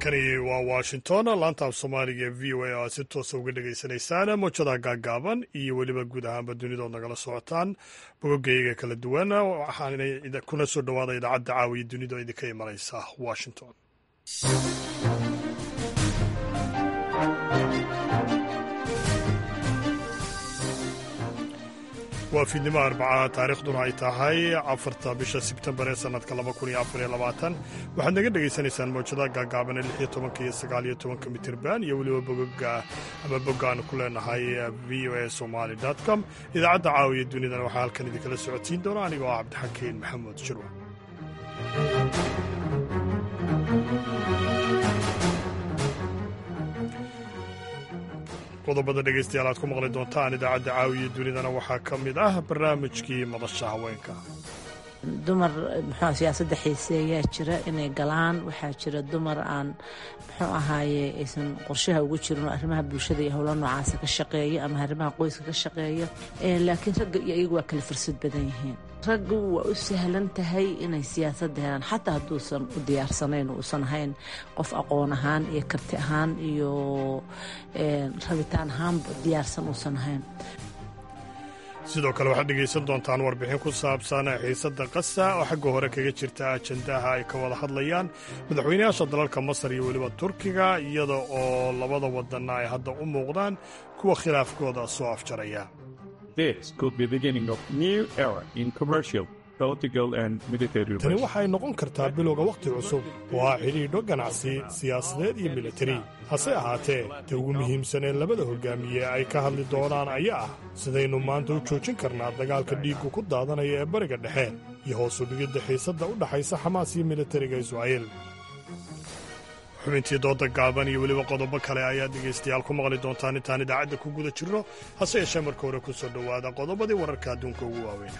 halkani waa washington laanta af soomaaliga ee v o a oo aad si toosa uga dhagaysanaysaan mowjadaha gaagaaban iyo weliba guud ahaanba dunidood nagala socotaan bogogayga kala duwan waxaana kuna soo dhowaada idaacadda caawiya dunida idinka imanaysa washington waa fiidnimo arbaca taariikhduna ay tahay afarta bisha sebtembar ee sannadka waxaad naga dhegaysanaysaan mawjadaha gaagaaban ee lixiyo tobanka iyo sagaaliyo tobanka mitirban iyo weliba bogoga ama boggaanu ku leenahay v o a somali com idaacadda caawiya dunidana waxaa halkan idinkala socodsiin doona anigoo ah cabdixakiin maxamuud shirwa qodobada dhegaystayaal aad ku maqli doontaan idaacadda caawiya dunidana waxaa ka mid ah barnaamijkii madasha haweenka dumar muxuu siyaasadda xiiseeyaa jira inay galaan waxaa jira dumar aan muxuu ahaaye aysan qorshaha ugu jirin oo arrimaha bulshada iyo howlo noocaasa ka shaqeeya ama arrimaha qoyska ka shaqeeya laakiin ragga iyo iyagu waa kala fursad badan yihiin raggu waa u sahlan tahay inay siyaasadda helaan xataa hadduusan u diyaarsanayn uusan ahayn qof aqoon ahaan iyo karti ahaan iyo rabitaan ahaanba diyaarsan uusan ahayn sidoo kale waxaad dhegaysan doontaan warbixin ku saabsan xiisadda qasa oo xagga hore kaga jirta ajandaha ay ka wada hadlayaan madaxweynayaasha dalalka masar iyo weliba turkiga iyada oo labada wadanna ay hadda u muuqdaan kuwa khilaafkooda soo afjaraya tani waxay noqon kartaa bilowga wakhti cusub oo ah xidhiidho ganacsi siyaasadeed iyo militari hase ahaatee ta ugu muhiimsan ee labada hogaamiye ay ka hadli doonaan ayaa ah sidaynu maanta u joojin karnaa dagaalka dhiiggu ku daadanaya ee bariga dhexe iyo hoos u dhigidda xiisadda u dhaxaysa xamaas iyo militariga israa'iil xubintii dooda gaaban iyo weliba qodobo kale ayaa dhegaystayaal ku maqli doontaan intaan idaacadda ku guda jirno hase yeeshee marka hore ku soo dhowaada qodobadii wararka adduunka ugu waaweyna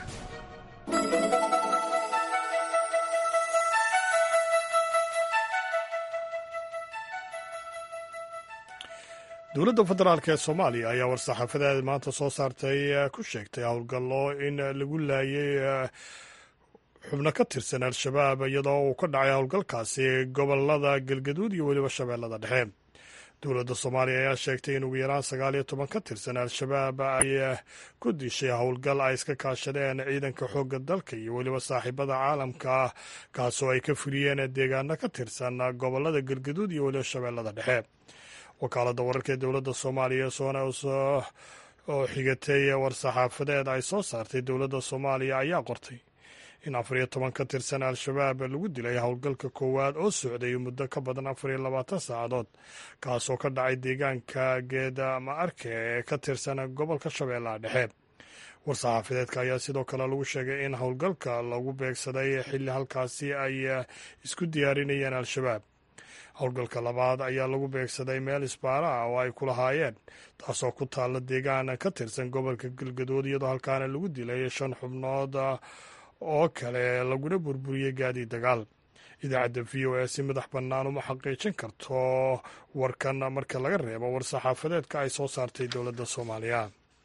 dowladda federaalk ee soomaaliya ayaa war-saxaafadeed maanta soo saartay ku sheegtay howlgallo in lagu laayay xubno ka tirsan al-shabaab iyadoo uu ka dhacay howlgalkaasi gobolada galgaduud iyo weliba shabeellada dhexe dowladda soomaaliya ayaa sheegtay in ugu yaraan sagaal iyo toban ka tirsan al-shabaab ay ku dishay howlgal ay iska kaashadeen ciidanka xoogga dalka iyo weliba saaxiibada caalamka kaasoo ay ka fuliyeen deegaano ka tirsan gobolada galgaduud iyo weliba shabeellada dhexe wakaaladda wararka ee dowladda soomaaliya sonos oo xigatay war-saxaafadeed ay soo saartay dowladda soomaaliya ayaa qortay in afar iyo toban ka tirsan al-shabaab lagu dilay howlgalka koowaad oo socday muddo ka badan afar iyo labaatan saacadood kaasoo ka dhacay deegaanka geeda ama arke ee ka tirsan gobolka shabeellaha dhexe war-saxaafadeedka ayaa sidoo kale lagu sheegay in howlgalka lagu beegsaday xilli halkaasi ay isku diyaarinayeen al-shabaab howlgalka labaad ayaa lagu beegsaday meel isbaara ah oo ay ku lahaayeen taasoo ku taalla deegaan ka tirsan gobolka galgadood iyadoo halkaana lagu dilay shan xubnood oo kale laguna burburiyey gaadiid dagaal idaacadda v o a si madax bannaan uma xaqiijin karto warkan marka laga reebo war-saxaafadeedka ay soo saartay dowladda soomaaliya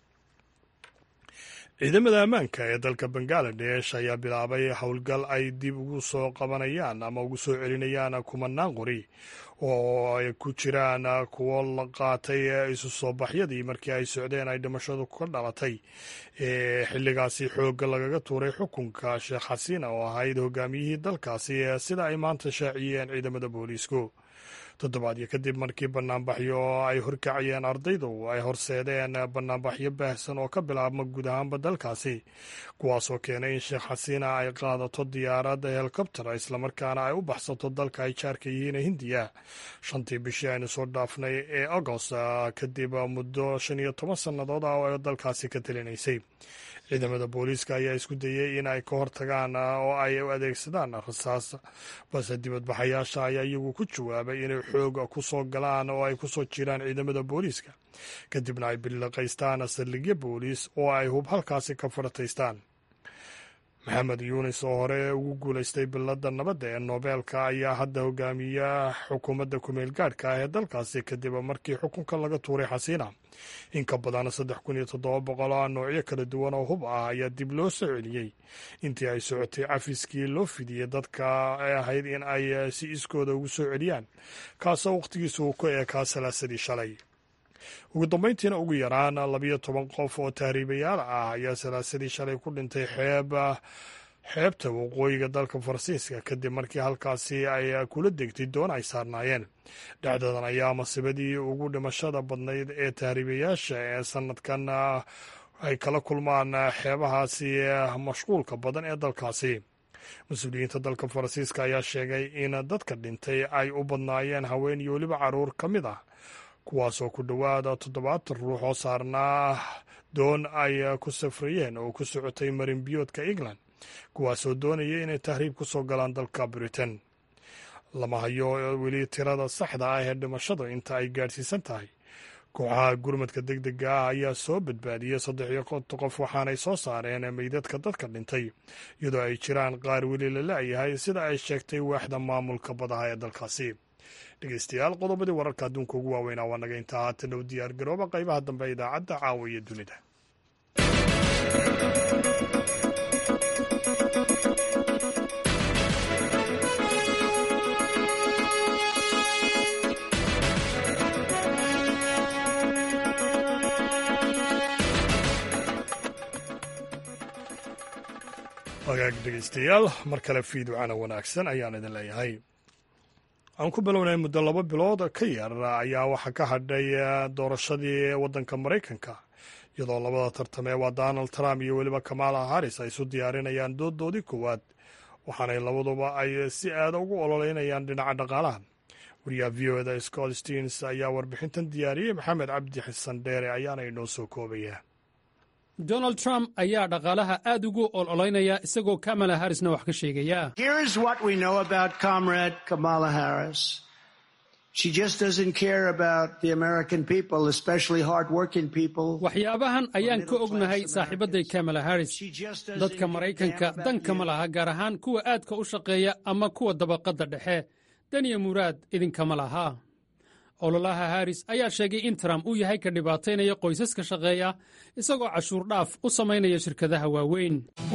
ciidamada ammaanka ee dalka bangaladesh ayaa bilaabay howlgal ay dib ugu soo qabanayaan ama ugu soo celinayaan kumanaan qori oo ay ku jiraan kuwo la qaatay isu soo baxyadii markii ay socdeen ay dhimashadu ka dhalatay ee xilligaasi xoogga lagaga tuuray xukunka sheekh xasiina oo ahayd hogaamiyihii dalkaasi sida ay maanta shaaciyeen ciidamada booliisku toddobaadyo kadib markii banaanbaxyo ay horkacayeen ardaydu ay horseedeen banaanbaxyo baahsan oo ka bilaabma guud ahaanba dalkaasi kuwaasoo keenay in sheekh xasiina ay qaadato diyaarad helikobtera islamarkaana ay u baxsato dalka ay jaarka yihiin hindiya shantii bishii aynu soo dhaafnay ee agost kadib muddo shan iyo toban sannadood ah oo ay dalkaasi ka talinaysay ciidamada booliiska ayaa isku dayey in ay ka hortagaan oo ay u adeegsadaan rasaas balse dibadbaxayaasha ayaa iyagu ku jawaabay inay xoog ku soo galaan oo ay kusoo jiraan ciidamada booliiska kadibna ay billiqaystaan saldhigyo booliis oo ay hub halkaasi ka farataystaan maxamed yuunis oo hore ugu guulaystay billadda nabadda ee noobeelka ayaa hadda hogaamiya xukuumadda kumeel gaadhka ah ee dalkaasi kadib markii xukunka laga tuuray xasiina in ka badan saddex kun iyo toddoba boqol oo noocyo kala duwan oo hub ah ayaa dib loo soo celiyey intii ay socotay cafiskii loo fidiyey dadka ay ahayd in ay si iskooda ugu soo celiyaan kaasoo wakhtigiisu uu ku eekaa salaasadii shalay ugu dambayntiina ugu yaraan labiyo toban qof oo tahriibayaal ah ayaa salaasadii shalay ku dhintay xeeb xeebta waqooyiga dalka faransiiska kadib markii halkaasi ay kula degtay doon ay saarnaayeen dhacdadan ayaa masibadii ugu dhimashada badnayd ee tahriibayaasha ee sanadkan ay kala kulmaan xeebahaasi mashquulka badan ee dalkaasi mas-uuliyiinta dalka faransiiska ayaa sheegay in dadka dhintay ay u badnaayeen haween iyo weliba caruur ka mid ah kuwaasoo ku dhowaada toddobaatan ruux oo saarnaa doon ay ku safrayeen oo ku socotay marinbiyoodka england kuwaasoo doonaya inay tahriib ku soo galaan dalka britain lama hayo weli tirada saxda ah ee dhimashadu inta ay gaadhsiisan tahay kooxaha gurmadka deg dega ah ayaa soo badbaadiyey saddex iyo konton qof waxaanay soo saareen meydadka dadka dhintay iyadoo ay jiraan qaar weli la la'yahay sida ay sheegtay waaxda maamulka badaha ee dalkaasi dhegeystayaal qodobadii wararka adduunka ugu waaweynaa waa naga intaa haatan u diyaar garooba qaybaha dambe ee idaacadda caawa iyo dunida wagaag dhegeystayaal mar kale fiiducana wanaagsan ayaan idin leeyahay aan ku bilownay muddo laba bilood ka yar ayaa waxaa ka hadhay doorashadii waddanka maraykanka iyadoo labada tartamee waa donald trump iyo weliba kamala harris ay isu diyaarinayaan dooddoodii koowaad waxaanay labaduba ay si aada ugu ololeynayaan dhinaca dhaqaalaha wariyaha v o eda scott steens ayaa warbixintan diyaariyey maxamed cabdi xasan dheere ayaana inoo soo koobaya donald trump ayaa dhaqaalaha aad ugu ololeynaya isagoo kamala harrisna wax ka sheegaya waxyaabahan ayaan ka ognahay saaxiibadday kamala harris dadka maraykanka danka ma laha gaar ahaan kuwa aadka u shaqeeya ama kuwa dabaqadda dhexe daniya muraad idinkama laha ololaha harris ayaa sheegay in trump uu yahay ka dhibaataynaya qoysaska shaqeeya isagoo cashuur dhaaf u samaynaya shirkadaha waaweyn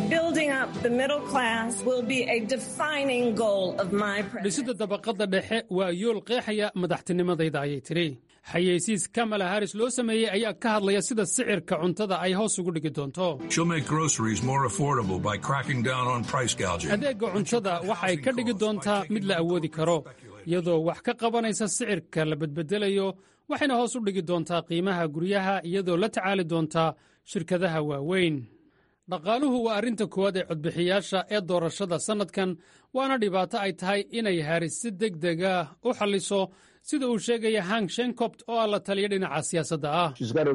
dhisidda dabaqadda dhexe waa yool qeexaya madaxtinimadayda ayay tidhi xayeysiis kamala harris loo sameeyey ayaa ka hadlaya sida sicirka cuntada ay hoos ugu dhigi doonto adeegga cuntada waxay ka dhigi doontaa mid la awoodi karo iyadoo wax ka qabanaysa sicirka la bedbedelayo waxayna hoos u dhigi doontaa qiimaha guryaha iyadoo la tacaali doontaa shirkadaha waaweyn dhaqaaluhu waa arrinta koowaad ee codbixiyaasha ee doorashada sannadkan waana dhibaato ay tahay inay haris si deg dega u xalliso sida uu sheegaya hank shenkobt oo ah la taliya dhinaca siyaasadda ah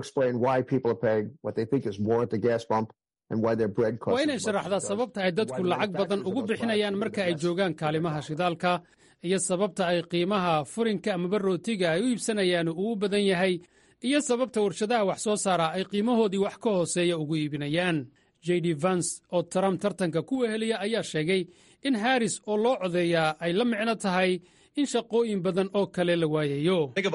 waa inay sharaxdaa sababta ay dadku lacag badan ugu bixinayaan marka ay joogaan kaalimaha shidaalka iyo sababta ay qiimaha furinka amaba rootiga ay u iibsanayaan uu u badan yahay iyo sababta warshadaha wax soo saara ay qiimahoodii wax ka hooseeya ugu iibinayaan j d vans oo trump tartanka ku weheliya ayaa sheegay in haris oo loo codeeyaa ay la micno tahay in shaqooyin badan oo kale la waayayo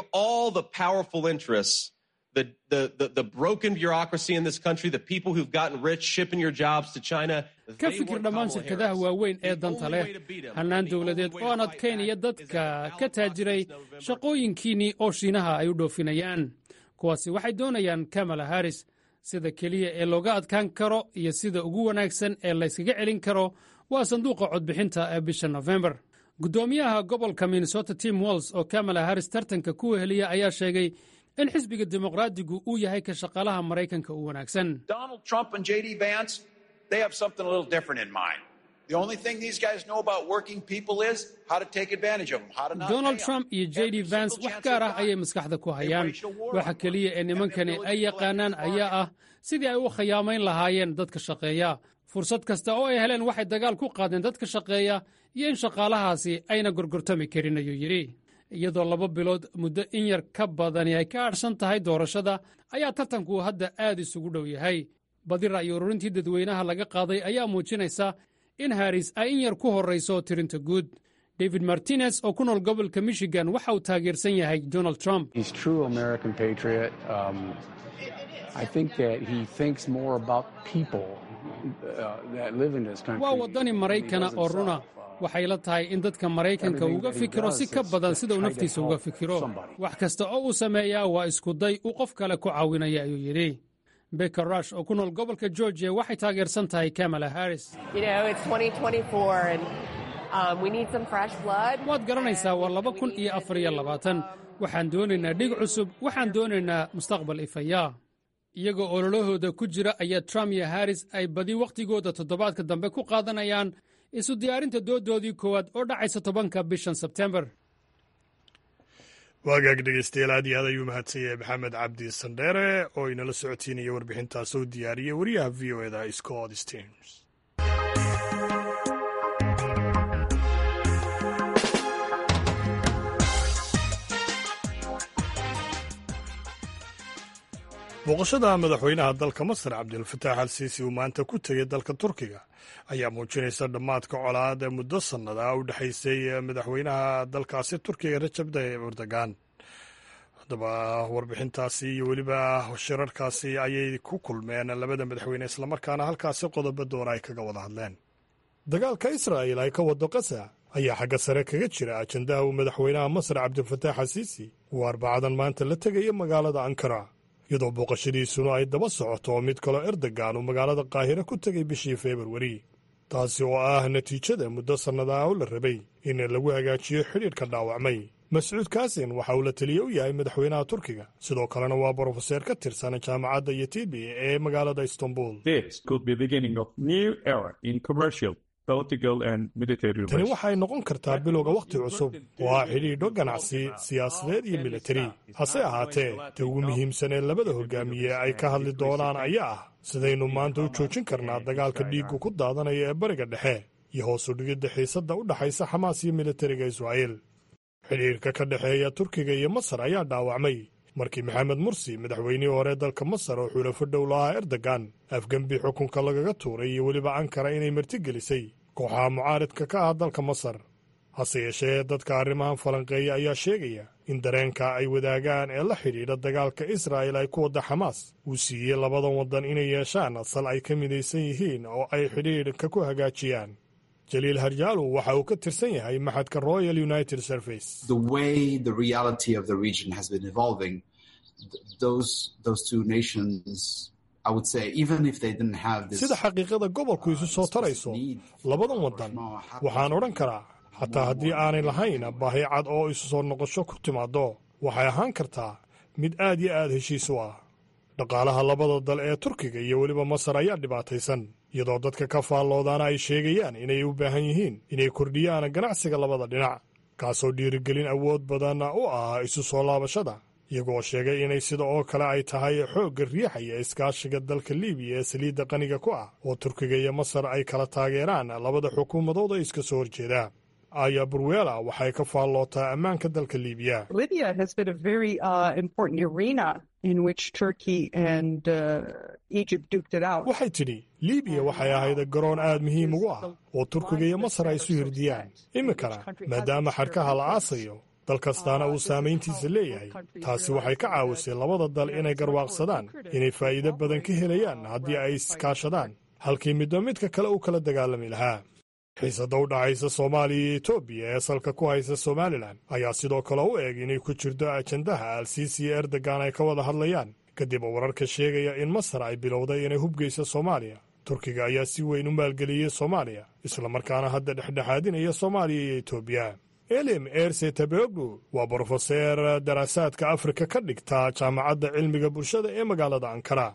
ka fikir dhammaan shirkadaha waaweyn ee danta leh hannaan dowladeed oo aan adkaynaya dadka ka taajiray shaqooyinkiinnii oo shiinaha ay u dhoofinayaan kuwaasi waxay doonayaan kamala haris sida keliya ee looga adkaan karo iyo sida ugu wanaagsan ee layskaga celin karo waa sanduuqa codbixinta ee bisha nofembar guddoomiyaha gobolka minnesota tim walls oo kamala haris tartanka ku weheliya ayaa sheegay in xisbiga dimuqraadigu uu yahay ka shaqaalaha maraykanka u wanaagsan donald trump iyo j d vans wax gaar ah ayay maskaxda ku hayaan waxa keliya ee nimankani ay yaqaanaan ayaa ah sidii ay u khayaamayn lahaayeen dadka shaqeeya fursad kasta oo ay heleen waxay dagaal ku qaadeen dadka shaqeeya iyo in shaqaalahaasi ayna gorgortami karin ayuu yidhi iyadoo laba bilood muddo in yar ka badani ay ka adhsan tahay doorashada ayaa tartanku hadda aad isugu dhow yahay badi ra'yi ururintii dadweynaha laga qaaday ayaa muujinaysa in haris ay in yar ku horrayso tirinta guud david martinez oo ku nool gobolka michigan waxa uu taageersan yahay donald trump waa waddani maraykana oo runa waxay la tahay in dadka maraykanka uga fikiro si ka badan sida uu naftiisa uga fikiro wax kasta oo uu sameeyaa waa iskuday uu qof kale ku caawinaya ayuu yidhi beker rush oo ku nool gobolka georgiya waxay taageersan tahay kamala harris waad garanaysaa waa laba kun iyo afar iyo labaatan waxaan doonaynaa dhig cusub waxaan doonaynaa mustaqbal ifaya iyagoo ololahooda ku jira ayaa trump iyo harris ay badi wakhtigooda toddobaadka dambe ku qaadanayaan isu diyaarinta doodoodii koowaad oo dhacaysa tobanka bishan sebtembar waagaag dhegeystayaal aad iyo aad ayuu mahadsan yahay maxamed cabdi sandheere oo inala socotiinaya warbixintaas oo diyaariyey wariyaha v o eda scott stearns booqashada madaxweynaha dalka masar cabdilfataax al siisi uu maanta ku tegey dalka turkiga ayaa muujinaysa dhammaadka colaad ee muddo sannada u dhexaysay madaxweynaha dalkaasi turkiga rajab tayyib erdogan haddaba warbixintaasi iyo weliba shirarkaasi ayay ku kulmeen labada madaxweyne islamarkaana halkaasi qodobo doona ay kaga wada hadleen dagaalka israa'il ay ka wado qasa ayaa xagga sare kaga jira ajandaha uu madaxweynaha masar cabdilfataax al siisi uu arbacadan maanta la tegaya magaalada ankara iyadoo booqashadiisuna ay daba socoto mid kaloo erdogan uu magaalada qaahire ku tegay bishii februari taasi oo ah natiijada muddo sannadaha oo la rabay in lagu hagaajiyo xidhiidhka dhaawacmay mascuud kaasin waxa uu la teliye u yahay madaxweynaha turkiga sidoo kalena waa brofeseer ka tirsan jaamacadda yetibi ee magaalada istanbul tani waxay noqon kartaa bilowga wakhti cusub oo ah xidhiidho ganacsi siyaasadeed iyo militari hase ahaatee ta ugu muhiimsan ee labada hogaamiye ay ka hadli doonaan ayaa ah sidaynu maanta u joojin karnaa dagaalka dhiiggu ku daadanaya ee bariga dhexe iyo hoos u dhigidda xiisadda u dhaxaysa xamaas iyo militariga israa'iil xidhiidhka ka dhexeeya turkiga iyo masar ayaa dhaawacmay markii maxamed mursi madaxweynihii hore dalka masar oo xulafo dhow lahaa erdogan afgembi xukunka lagaga tuuray iyo weliba ankara inay martigelisay kooxaha mucaaridka ka ah dalka masar hase yeeshee dadka arrimahan falanqeeya ayaa sheegaya in dareenka ay wadaagaan ee la xidhiidha dagaalka israa'il ay ku wadda xamaas uu siiyey labadan waddan inay yeeshaan asal ay ka midaysan yihiin oo ay xidhiidhka ku hagaajiyaan jaliil harjaalu waxa uu ka tirsan yahay maxadka royal united service sida xaqiiqada gobolku isu soo tarayso labadan waddan waxaan odhan karaa xataa haddii aanay lahayn baahi cad oo isu soo noqosho ku timaaddo waxay ahaan kartaa mid aad iyo aad heshiis u ah dhaqaalaha labada dal ee turkiga iyo weliba masar ayaa dhibaataysan iyadoo dadka ka faalloodaana ay sheegayaan inay u baahan yihiin inay kordhiyaan ganacsiga labada dhinac kaasoo dhiirigelin awood badan u ah isu soo laabashada iyagoo sheegay inay sida oo kale ay tahay xoogga riixaya iskaashiga dalka libiya ee saliidda qaniga ku ah oo turkiga iyo masar ay kala taageeraan labada xukuumadood ee iska soo horjeeda aya burwela waxay ka faallootaa ammaanka dalka libiya waxay tidhi libiya waxay ahayd garoon aad muhiim ugu ah oo turkiga iyo masar ay isu hirdiyaan iminkana maadaama xadhkaha la aasayo dal kastaana uu saamayntiisa leeyahay taasi waxay ka caawisay labada dal inay garwaaqsadaan inay faa'iido badan ka helayaan haddii ay iskaashadaan halkii midba midka kale u kala dagaalami lahaa xiisadda u dhacaysa soomaaliya iyo etoobiya ee salka ku haysa somalilan ayaa sidoo kale u eg inay ku jirto ajandaha alsiisi iyo erdogan ay ka wada hadlayaan kadib wararka sheegaya in masar ay bilowday inay hubgeyso soomaaliya turkiga ayaa si weyn u maalgeliyey soomaaliya islamarkaana hadda dhexdhexaadinaya soomaaliya iyo etoobiya elim erse tabegu waa brofeseer daraasaadka afrika ka dhigta jaamacadda cilmiga bulshada ee magaalada ankara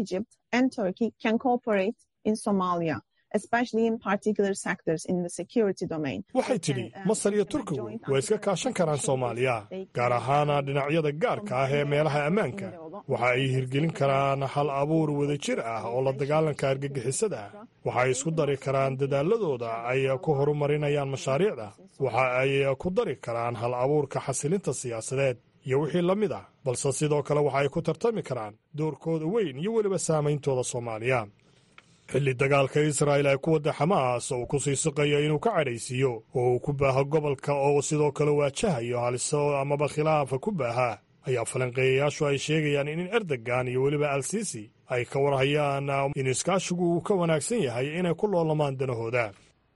waxay tidhi masar iyo turkigu way iska kaashan karaan soomaaliya gaar ahaana dhinacyada gaarka ah ee meelaha ammaanka waxa ay hirgelin karaan hal abuur wadajir ah oo la dagaalanka argagixisada ah waxa ay isku dari karaan dadaaladooda ay ku horumarinayaan mashaariicda waxa ay ku dari karaan hal abuurka xasilinta siyaasadeed iyo wixii la mid ah balse sidoo kale waxa ay ku tartami karaan doorkooda weyn iyo weliba saameyntooda soomaaliya xilli dagaalka israa'il ay ku wadda xamaas oo uu ku sii siqayo inuu ka cadhaysiiyo oo uu ku baaho gobolka oo sidoo kale waajahayo haliso amaba khilaafa ku baaha ayaa falanqeeyayaashu ay sheegayaan in erdogan iyo weliba al sisi ay ka warhayaan in iskaashigu uu ka wanaagsan yahay inay ku loolamaan danahooda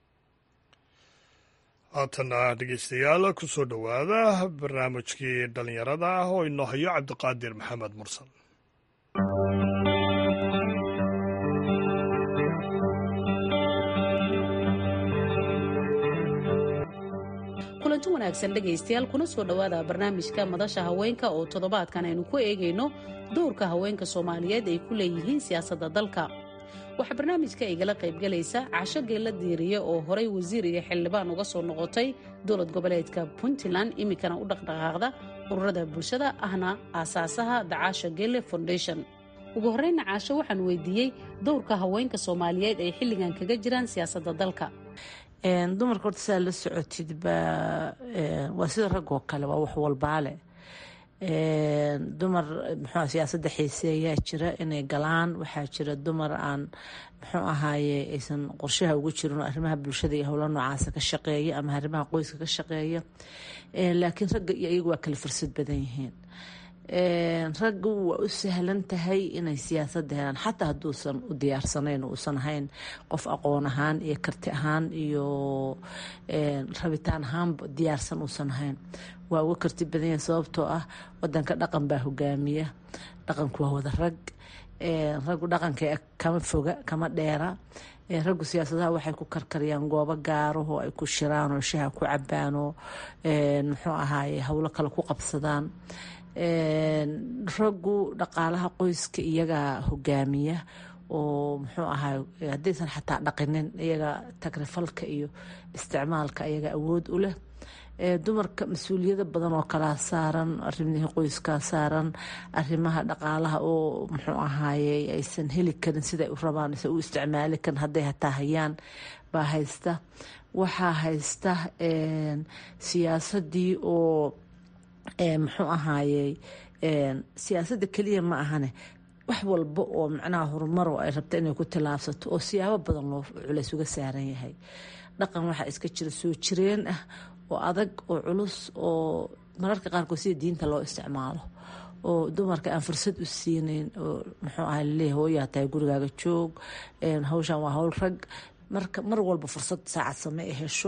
haatana dhegeystayaal ku soo dhowaada barnaamijkii dhallinyarada ah oo inoo hayo cabdiqaadir maxamed mursal kulanti wanaagsan dhegaystayaal kuna soo dhowaada barnaamijka madasha haweenka oo toddobaadkan aynu ku eegayno dowrka haweenka soomaaliyeed ay ku leeyihiin siyaasadda dalka waxaa barnaamijka igala qaybgalaysa casho geella diiriye oo horay wasiir iyo xildhibaan uga soo noqotay dowlad goboleedka puntland iminkana u dhaqdhaqaaqda ururada bulshada ahna aasaasaha dacaasha geelle foundation ugu horreyna caasho waxaan weydiiyey dowrka haweenka soomaaliyeed ay xilligan kaga jiraan siyaasadda dalka dumarka horta saa la socotid baa waa sida raggoo kale waa wax walbaale dumar muxuu siyaasadda xiiseeyaa jira inay galaan waxaa jira dumar aan muxuu ahaaye aysan qorshaha ugu jirin oo arrimaha bulshada iyo howla noocaasa ka shaqeeya ama arrimaha qoyska ka shaqeeya laakiin ragga iyo iyagu waa kala fursad badan yihiin raggu waa u sahlan tahay inay siyaasadda helaan xataa hadduusan u diyaarsanayn uusan ahayn qof aqoon ahaan iyo karti ahaan iyo rabitaan ahaanba diyaarsan uusan ahayn waa uga karti badan yahay sababtoo ah wadanka dhaqan baa hogaamiya dhaqanku waa wada rag raggu dhaqanka kama foga kama dheera raggu siyaasadaha waxay ku karkariyaan goobo gaaraho ay ku shiraan oo shaha ku cabaan oo muxuu ahaaye howlo kale ku qabsadaan raggu dhaqaalaha qoyska iyagaa hogaamiya oo muxuu ahay haddaysan xataa dhaqinin iyaga tagrifalka iyo isticmaalka iyaga awood u leh dumarka mas-uuliyado badan oo kalaa saaran arimihii qoyskaa saaran arimaha dhaqaalaha oo muxuu ahaaye aysan heli karin siday u rabaan aysan u isticmaali karin hadday hataa hayaan baa haysta waxaa haysta siyaasadii oo muxuu ahaayey siyaasadda keliya ma ahane wax walba oo macnaha horumaro ay rabta inay ku tillaabsato oo siyaabo badan loo culays uga saaran yahay dhaqan waxaa iska jira soo jireen ah oo adag oo culus oo mararka qaarkood sida diinta loo isticmaalo oo dumarka aan fursad u siinayn oo muxuu aha laleeyahy hooyaa tahay gurigaaga joog hawshan waa hawl rag marka mar walba fursad saacad same ay hesho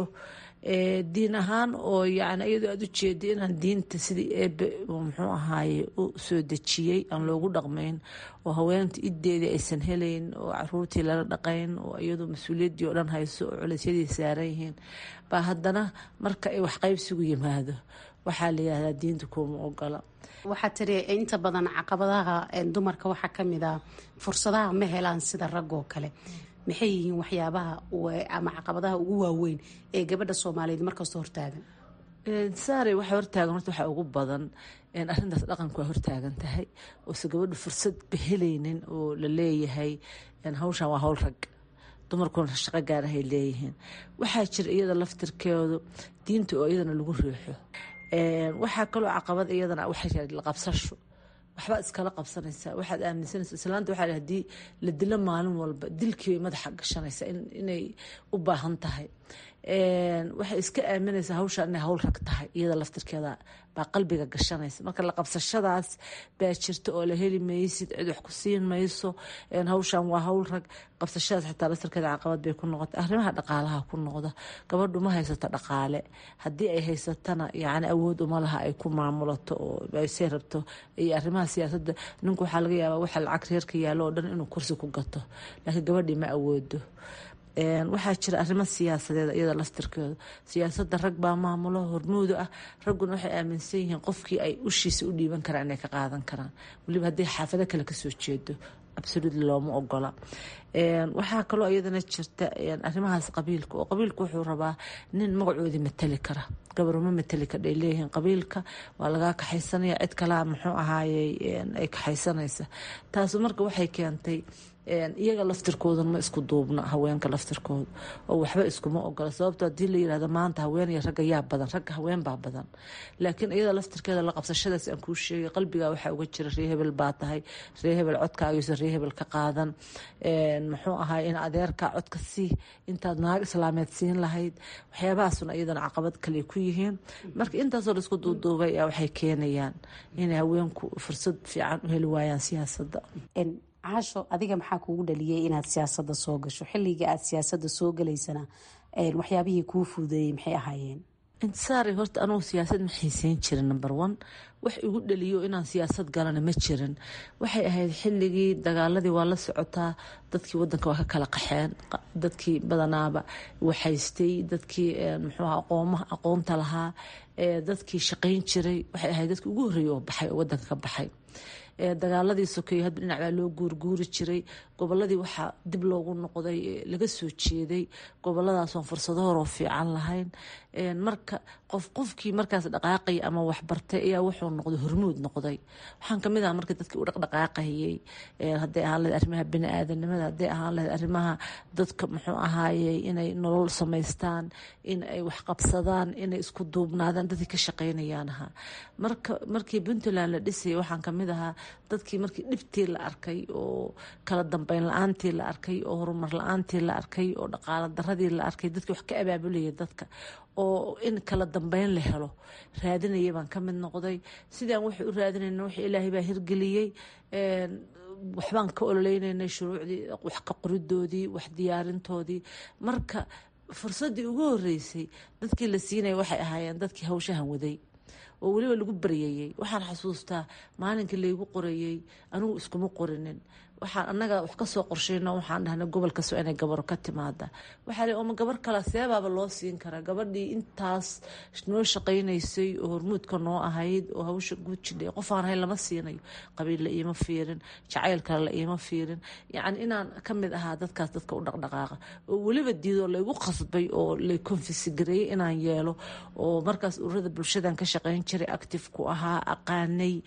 diin ahaan oo yani iyadoo aada u jeeda inaan diinta sidii eebe muxuu ahaaye u soo dejiyey aan loogu dhaqmayn oo haweenta ideedii aysan helayn oo caruurtii lala dhaqayn oo iyadoo mas-uuliyaddii oo dhan hayso oo culeysyadii saaran yihiin baa haddana marka ay waxqaybsigu yimaado waxaa la yihahdaa diinta kuuma ogola waxaa tiri inta badan caqabadaha dumarka waxaa kamid a fursadaha ma helaan sida raggoo kale maxay yihiin waxyaabaha ama caqabadaha ugu waaweyn ee gabadha soomaaliyeed markasta hortaagan saare waxa hortaagan horta waxaa ugu badan arrintaas dhaqanku waa hortaagan tahay oose gabadhu fursad bahelaynin oo la leeyahay hawshan waa hawl rag dumarkuna shaqo gaarahay leeyihiin waxaa jira iyada laftirkeedu diinta oo iyadana lagu riixo waxaa kaloo caqabad iyadana waxay la qabsasho waxbaad iskala qabsanaysaa waxaad aaminsanaysa islaanta waxaa hadii la dilo maalin walba dilkii madaxa gashanaysa inay u baahan tahay waxay iska aaminaysaa hawshaan inay hawl rag tahay iyada laftirkeeda baa qalbiga gashanaysa marka la qabsashadaas baa jirta oo la heli maysid cid wax ku siin mayso hawshaan waa hawl rag qabsashadaas xitaa laftirkeeda caqabad bay ku noqota arrimaha dhaqaalaha ku noqda gabadhu ma haysato dhaqaale haddii ay haysatana yacni awood uma laha ay ku maamulato oo aysay rabto iyo arrimaha siyaasadda ninku waxaa laga yaabaa waxa lacag reerka yaallo oo dhan inuu kursi ku gato laakiin gabadhii ma awoodo waxaa jira arrimo siyaasadeed iyada laftirkeedu siyaasadda rag baa maamulo hormuuda ah ragguna waxay aaminsan yihiin qofkii ay ushiisa u dhiiban karaan inay ka qaadan karaan weliba hadday xaafado kale kasoo jeedo absolutely looma ogola waxaa kaloo iyadana jirta arrimahaas qabiilka oo qabiilka wuxuu rabaa nin magacoodii matali kara gabaruma matali kadha ay leeyihiin qabiilka waa lagaa kaxaysanaya cid kalaa muxuu ahaayey ay kaxaysanaysa taasu marka waxay keentay iyaga laftirkoodan ma isku duubna haweenka laftirkooda oo waxba iskuma ogola sababto hadii la yirahdo maanta haween iyo ragga yaa badan ragga haween baa badan laakiin iyada laftirkeeda la qabsashadaas aan kuu sheegay qalbigaa waxaa uga jira ree hebel baa tahay ree hebel codkaagiisa ree hebel ka qaadan muxuu ahaay in adeerkaa codka sii intaad naag islaameed siin lahayd waxyaabahaasuna iyadana caqabad kale ku yihiin marka intaasoo la isku duuduubay waxay keenayaan inay haweenku fursad fiican u heli waayaan siyaasadda caasho adiga maxaa kuugu dhaliyay inaad siyaasada soo gasho xilliga aad siyaasada soo galaysana waxyaabihii kuu fuudeeyey maxay ahaayeen intisaari horta anugu siyaasad ma xiiseyn jirin number one wax igu dhaliyo inaan siyaasad galana ma jirin waxay ahayd xilligii dagaaladii waa la socotaa dadkii wadanka waa ka kala qaxeen dadkii badanaaba waxaystay dadkii muxuu aqoomaha aqoonta lahaa dadkii shaqayn jiray waxay ahayd dadkii ugu horreeyay oo baxay oo wadanka ka baxay dagaaladii sokeeye hadba dhinac baa loo guurguuri jiray goboladii waxaa dib loogu noqday laga soo jeeday goboladaasoo fursado horoo fiican lahayn marka qof qofkii markaas dhaqaaqay ama waxbartay ayaa wuxuu noqday hormuud noqday waxaan kamid aha marka dadkii u dhaqdhaqaaqayay hadday ahaan lahayd arrimaha bini-aadanimada hadday ahaan lahayd arrimaha dadka muxuu ahaayey inay nolol samaystaan in ay waxqabsadaan inay isku duubnaadaan dadkii ka shaqaynayaan ahaa marka markii puntland la dhisayay waxaan kamid ahaa dadkii markii dhibtii la arkay oo kala dambeyn la-aantii la arkay oo horumar la-aantii la arkay oo dhaqaalo daradii la arkay dadkii wax ka abaabulaya dadka oo in kala dambeyn la helo raadinaya baan ka mid noqday sidaan waxay u raadinayna wax ilaahay baa hirgeliyey waxbaan ka ololeynayna shuruucdii wax ka qoridoodii wax diyaarintoodii marka fursaddii ugu horeysay dadkii la siinaya waxay ahaayeen dadkii hawshahan waday oo weliba lagu baryayey waxaan xasuustaa maalinkii laygu qorayey anigu iskuma qorinin waxaan annaga wax kasoo qorshayno waxaan dhahnay gobol kastoo inay gabaro ka timaada waxaa le oma gabar kale seebaaba loo siin karaa gabadhii intaas noo shaqaynaysay oo hormuudka noo ahayd oo hawsha guud jidhay qofaan ahayn lama siinayo qabiil la iima fiirin jacayl kale la iima fiirin yacni inaan ka mid ahaa dadkaas dadka u dhaqdhaqaaqa oo weliba diidoo laygu qasbay oo lay konfisigareeyey inaan yeelo oo markaas ururada bulshadan ka shaqayn jiray active ku ahaa aqaanay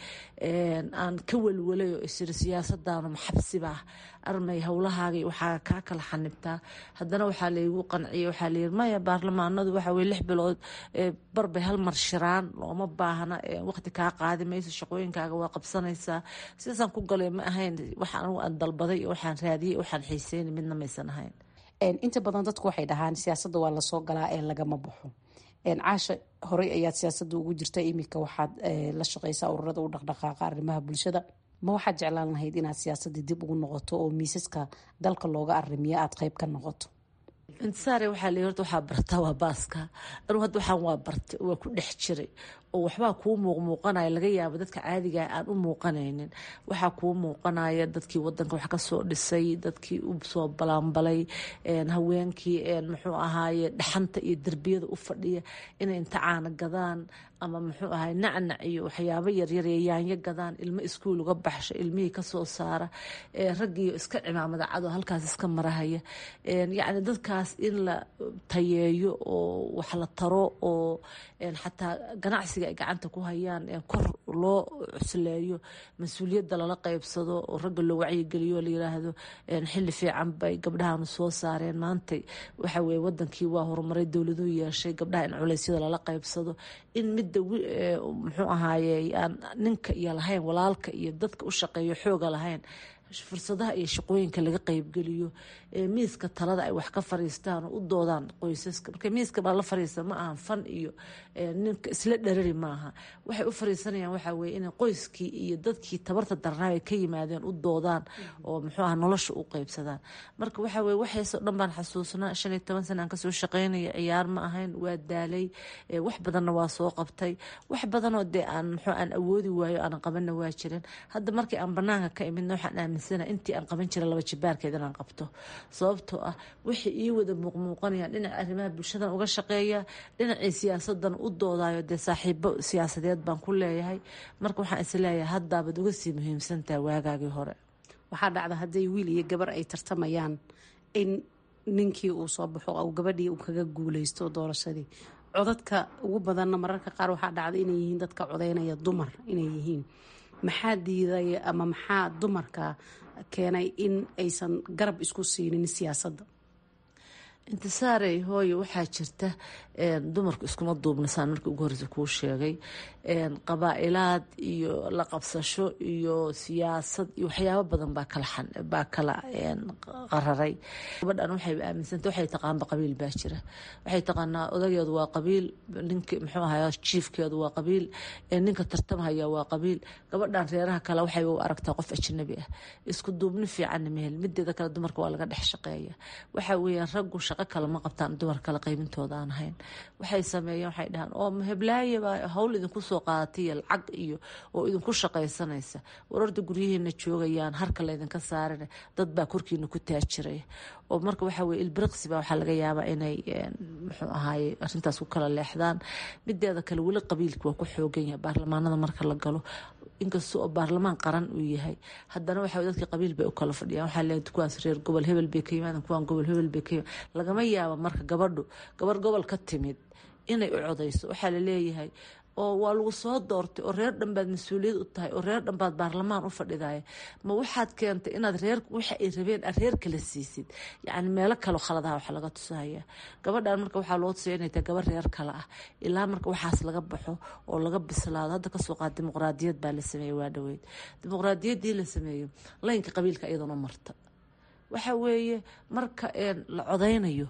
aan ka welwalay oo isiri siyaasadana maxabsibah armay howlahaagay waxaa kaa kala xanibtaa haddana waxaa laygu qanciyay waxaa layiri maya baarlamaanadu waxa weye lix bilood barbay hal mar shiraan looma baahna waqti kaa qaadi mayso shaqooyinkaaga waa qabsanaysaa sidaasaan ku galay ma ahayn wax anigu aan dalbaday waxaan raadiyey waxaan xiiseynay midna maysan ahayn inta badan dadku waxay dhahaan siyaasadda waa lasoo galaa ee lagama baxo caasha horey ayaad siyaasadda ugu jirta iminka waxaad la shaqeysaa ururada u dhaqdhaqaaqa arrimaha bulshada ma waxaad jeclaan lahayd inaad siyaasadii dib ugu noqoto oo miisaska dalka looga arimiyo aada qeyb ka noqoto intisaare waxaa la horta waxaa bartaa waa baaska anuu hadda waxaan waa bartay waa ku dhex jiray oo waxbaa kuu muuqmuuqanaya laga yaabo dadka caadiga aan u muuqanaynin waxaa kuu muuqanaya dadkii wadanka wax kasoo dhisay dadkii u soo balaanbalay haweenkii muxuu ahaaye dhaxanta iyo derbiyada u fadhiya inay inta caana gadaan ama muxuu ahay nacnac iyo waxyaabo yaryar ee yaanyo gadaan ilmo iskuul uga baxsha ilmihii kasoo saara raggiiyo iska cimaamada cado halkaas iska marahaya yacni dadkaas in la tayeeyo oo wax la taro oo xataa ganacsiga ay gacanta ku hayaan kor loo cusleeyo mas-uuliyadda lala qeybsado oo ragga loo wacyigeliyo la yiraahdo xilli fiican bay gabdhahanu soo saareen maantay waxa weye wadankii waa horumaray dowladuu yeeshay gabdhaha in culeysyada lala qeybsado in midda muxuu ahaaye aan ninka iyo lahayn walaalka iyo dadka u shaqeeyo xooga lahayn fursadaha iyo shaqooyinka laga qeybgeliyo miiska talada ay wax ka fariistaan oo u doodaan qoysaska marka miiska baa la fariista ma ahan fan iyo ninka isla dharari maaha waxay u fariisanayaan waxaa weye inay qoyskii iyo dadkii tabarta darnaa ay ka yimaadeen u doodaan oo muxuu aha nolosha u qeybsadaan marka waxaa weye waxaasoo dhan baan xasuusnaa shan iyo toban sana aan kasoo shaqeynaya ciyaar ma ahayn waa daalay wax badanna waa soo qabtay wax badanoo dee aan muxuu aan awoodi waayo aanan qabanna waa jirin hadda markii aan banaanka ka imidna waxaan aaminsana intii aan qaban jiray laba jibaarkeed inaan qabto sababtoo ah waxay ii wada muuqmuuqanayaan dhinaca arrimaha bulshadan uga shaqeeya dhinacii siyaasadan u doodayo dee saaxiibo siyaasadeed baan ku leeyahay marka waxaan is leeyahay haddaabaad uga sii muhiimsantaha waagaagii hore waxaa dhacda hadday wiil iyo gabar ay tartamayaan in ninkii uu soo baxo ou gabadhii uu kaga guuleysto doorashadii codadka ugu badanna mararka qaar waxaa dhacda inay yihiin dadka codeynaya dumar inay yihiin maxaa diiday ama maxaa dumarka keenay in aysan garab isku siinin siyaasadda intisaarey hooyo waxaa jirta dumarku iskuma duubnasaan markii ugu horreysa kuu sheegay qabaa-ilaad iyo la qabsasho iyo siyaasad iyo waxyaabo badan baa kala baa kala qararay gabadhan waxay aaminsanta waxay taqaanba qabiil baa jira waxay taqaanaa odageedu waa qabiil ninki muxuu ahaya jiifkeedu waa qabiil ninka tartamhaya waa qabiil gabadhan reeraha kale waxay u aragtaa qof ajnabi ah isku duubni fiicanna mehel mideeda kale dumarka waa laga dhex shaqeeya waxa weeyaan raggu shaqo kale ma qabtaan dumar kale qaybintooda aan ahayn waxay sameeyeen waxay dhahaan oo heblaaye baa hawl idinku soo qaadatay lacag iyo oo idinku shaqaysanaysa wararda guryaheena joogayaan harka laydinka saarina dad baa korkiina ku taajiraya oo marka waxa weye ilbiriqsi baa waxaa laga yaabaa inay muxuu ahaaye arrintaas ku kala leexdaan mideeda kale weli qabiilka waa ku xoogan yahay baarlamaanada marka la galo inkasta oo baarlamaan qaran uu yahay haddana waxa dadka qabiil bay u kala fadhiyaan waxaa leeyahay kuwaas reer gobol hebel bay ka yimaadeen kuwaan gobol hebel bay ka yimaadeen lagama yaabo marka gabadhu gabar gobol ka timid inay u codayso waxaa la leeyahay oo waa lagu soo doortay oo reer dhan baad mas-uuliyad u tahay oo reer dhan baad baarlamaan u fadhidaya ma waxaad keentay inaad reer waxa ay rabeen aad reer kala siisid yacni meelo kaleo khaladaha waxa laga tusahaya gabadhan marka waxaa loo tusaya inay tahay gabar reer kale ah ilaa marka waxaas laga baxo oo laga bislaado hadda kasoo qaad dimuqraadiyad baa la sameeyey waa dhaweyd dimuqraadiyaddii la sameeyo laynka qabiilka iyadana marta waxa weeye marka la codaynayo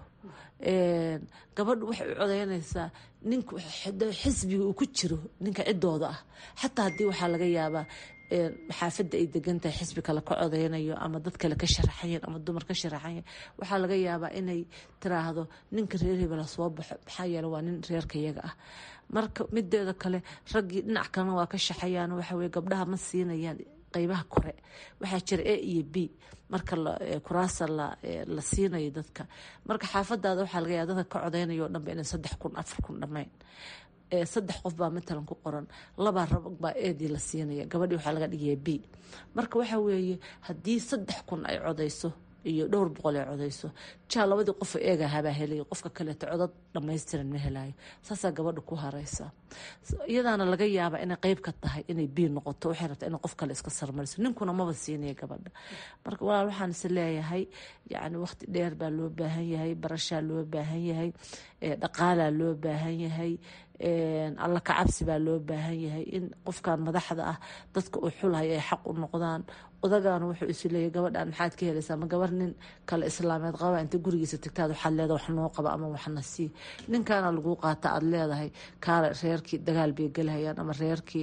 gabadhu waxay u codeynaysaa nink xisbiga uu ku jiro ninka cidooda ah xataa haddii waxaa laga yaabaa xaafadda ay degan tahay xisbi kale ka codeynayo ama dad kale ka sharaxayan ama dumar ka sharaxayan waxaa laga yaabaa inay tiraahdo ninka reer hebela soo baxo maxaa yeele waa nin reerka iyaga ah marka mideeda kale raggii dhinac kalena waa ka shaxayaan waxaweye gabdhaha ma siinayaan qeybaha kore waxaa jira a iyo b marka kuraasa la siinayo dadka marka xaafadaada waxaa laga yaaba dadka ka codeynaya o dhanba inay saddex kun afar kun dhammayn saddex qof baa matalan ku qoran labaa rab baa eedii la siinaya gabadhii waxaa laga dhigaya b marka waxa weeye haddii saddex kun ay codeyso iyo dhowr boqol ay codeyso jaa labadii qof eegahabaa helay qofka kaleeto codad dhamaystiran ma helayo saasaa gabadha ku hareysa iyadaana laga yaabaa inay qeyb ka tahay inay bii noqoto waxay rabtaa inay qof kale iska sarmariso ninkuna maba siinaya gabadha marka walaal waxaan is leeyahay yani waqti dheer baa loo baahan yahay barashaa loo baahan yahay dhaqaalaa loo baahan yahay alla kacabsi baa loo baahan yahay in qofkan madaxda ah dadka uu xulhay ay xaq u noqdaan odagaana wuxuu isu leeyahy gabadhan maxaad ka helaysaa ma gabar nin kale islaameed qaba inta gurigiisa tagtaad waxaad leedahay wax noo qaba ama waxna sii ninkaana laguu qaata aad leedahay kaale reerkii dagaal bay gelhayaan ama reerkii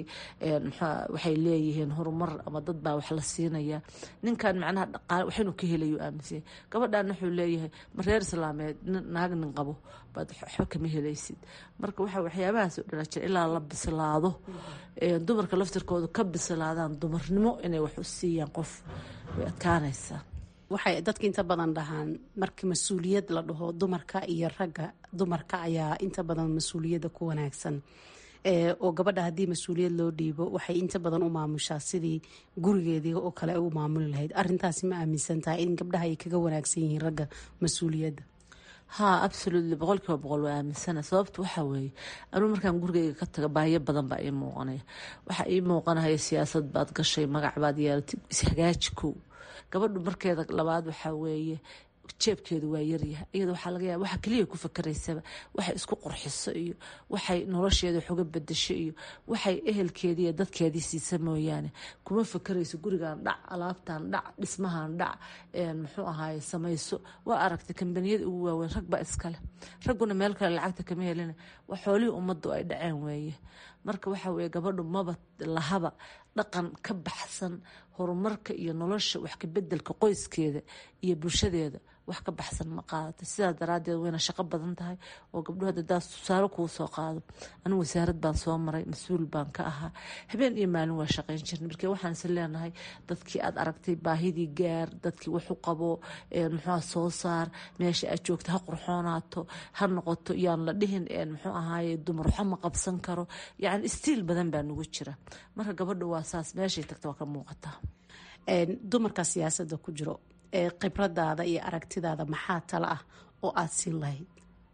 waxay leeyihiin horumar ama dad baa wax la siinaya ninkan macnaha dhaqaale waxinu ka helayo aaminsanya gabadhan wuxuu leeyahay ma reer islaameed naag nin qabo baad waxba kama helaysid marka waxa waxyaabahaas oo dhala jira ilaa la bislaado dumarka laftirkooda ka bislaadaan dumarnimo inay wax u siiyaan qof way adkaanaysaa waxay dadka inta badan dhahaan marka mas-uuliyad la dhaho dumarka iyo ragga dumarka ayaa inta badan mas-uuliyadda ku wanaagsan oo gabadha haddii mas-uuliyad loo dhiibo waxay inta badan u maamushaa sidii gurigeedii oo kale u maamuli lahayd arintaasi ma aaminsan tahay in gabdhaha ay kaga wanaagsan yihiin ragga mas-uuliyadda haa absolutely boqol kiiba boqol waa aaminsana sababta waxaa weeye anuu markaan gurigeyga ka taga baahiyo badan baa ii muuqanaya waxaa ii muuqanaya siyaasad baad gashay magac baad yeelatay ishagaaji kow gabadhu markeeda labaad waxaa weeye jeebkeedu waa yaryahay iyada waxaa laga yaaba waxa keliya ku fakaraysaba waxay isku qurxiso iyo waxay nolosheeda wax uga bedasho iyo waxay ehelkeedii iyo dadkeedii siisa mooyaane kuma fakarayso gurigan dhac alaabtan dhac dhismahan dhac muxuu ahaaye samayso waa aragtay kambaniyada ugu waaweyn rag baa iskale ragguna meel kale lacagta kama helina waa xoolihii ummaddu ay dhaceen weeye marka waxa weye gabadhu maba lahaba dhaqan ka baxsan horumarka iyo nolosha wax kabedelka qoyskeeda iyo bulshadeeda wax ka baxsan ma qaadata sidaas daraadeed wayna shaqo badan tahay oo gabdhuhu hadda daas tusaale kuu soo qaado anigu wasaarad baan soo maray mas-uul baan ka ahaa habeen iyo maalin waa shaqayn jirnay markii waxaan is leenahay dadkii aad aragtay baahidii gaar dadkii wax u qabo muxuu soo saar meesha aad joogta ha qurxoonaato ha noqoto yaan la dhihin muxuu ahaaye dumar waxa ma qabsan karo yacni istiil badan baa nagu jira marka gabadha waa saas meeshay tagta waa ka muuqataa dumarka siyaasadda ku jiro ee khibradaada iyo aragtidaada maxaa tala ah oo aada siin lahayd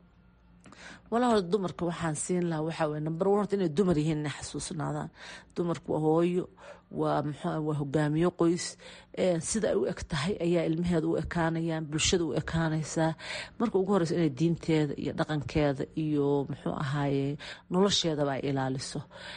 walaa hore dumarka waxaan siin lahaa waxaa weye number one horta inay dumar yihiin inay xasuusnaadaan dumarku waa hooyo waa muxuu waa hogaamiyo qoys sida ay u eg tahay ayaa ilmaheeda u ekaanayaan bulshada u ekaanaysaa marka ugu horeysa inay diinteeda iyo dhaqankeeda iyo muxuu ahaaye nolosheedaba ay ilaaliso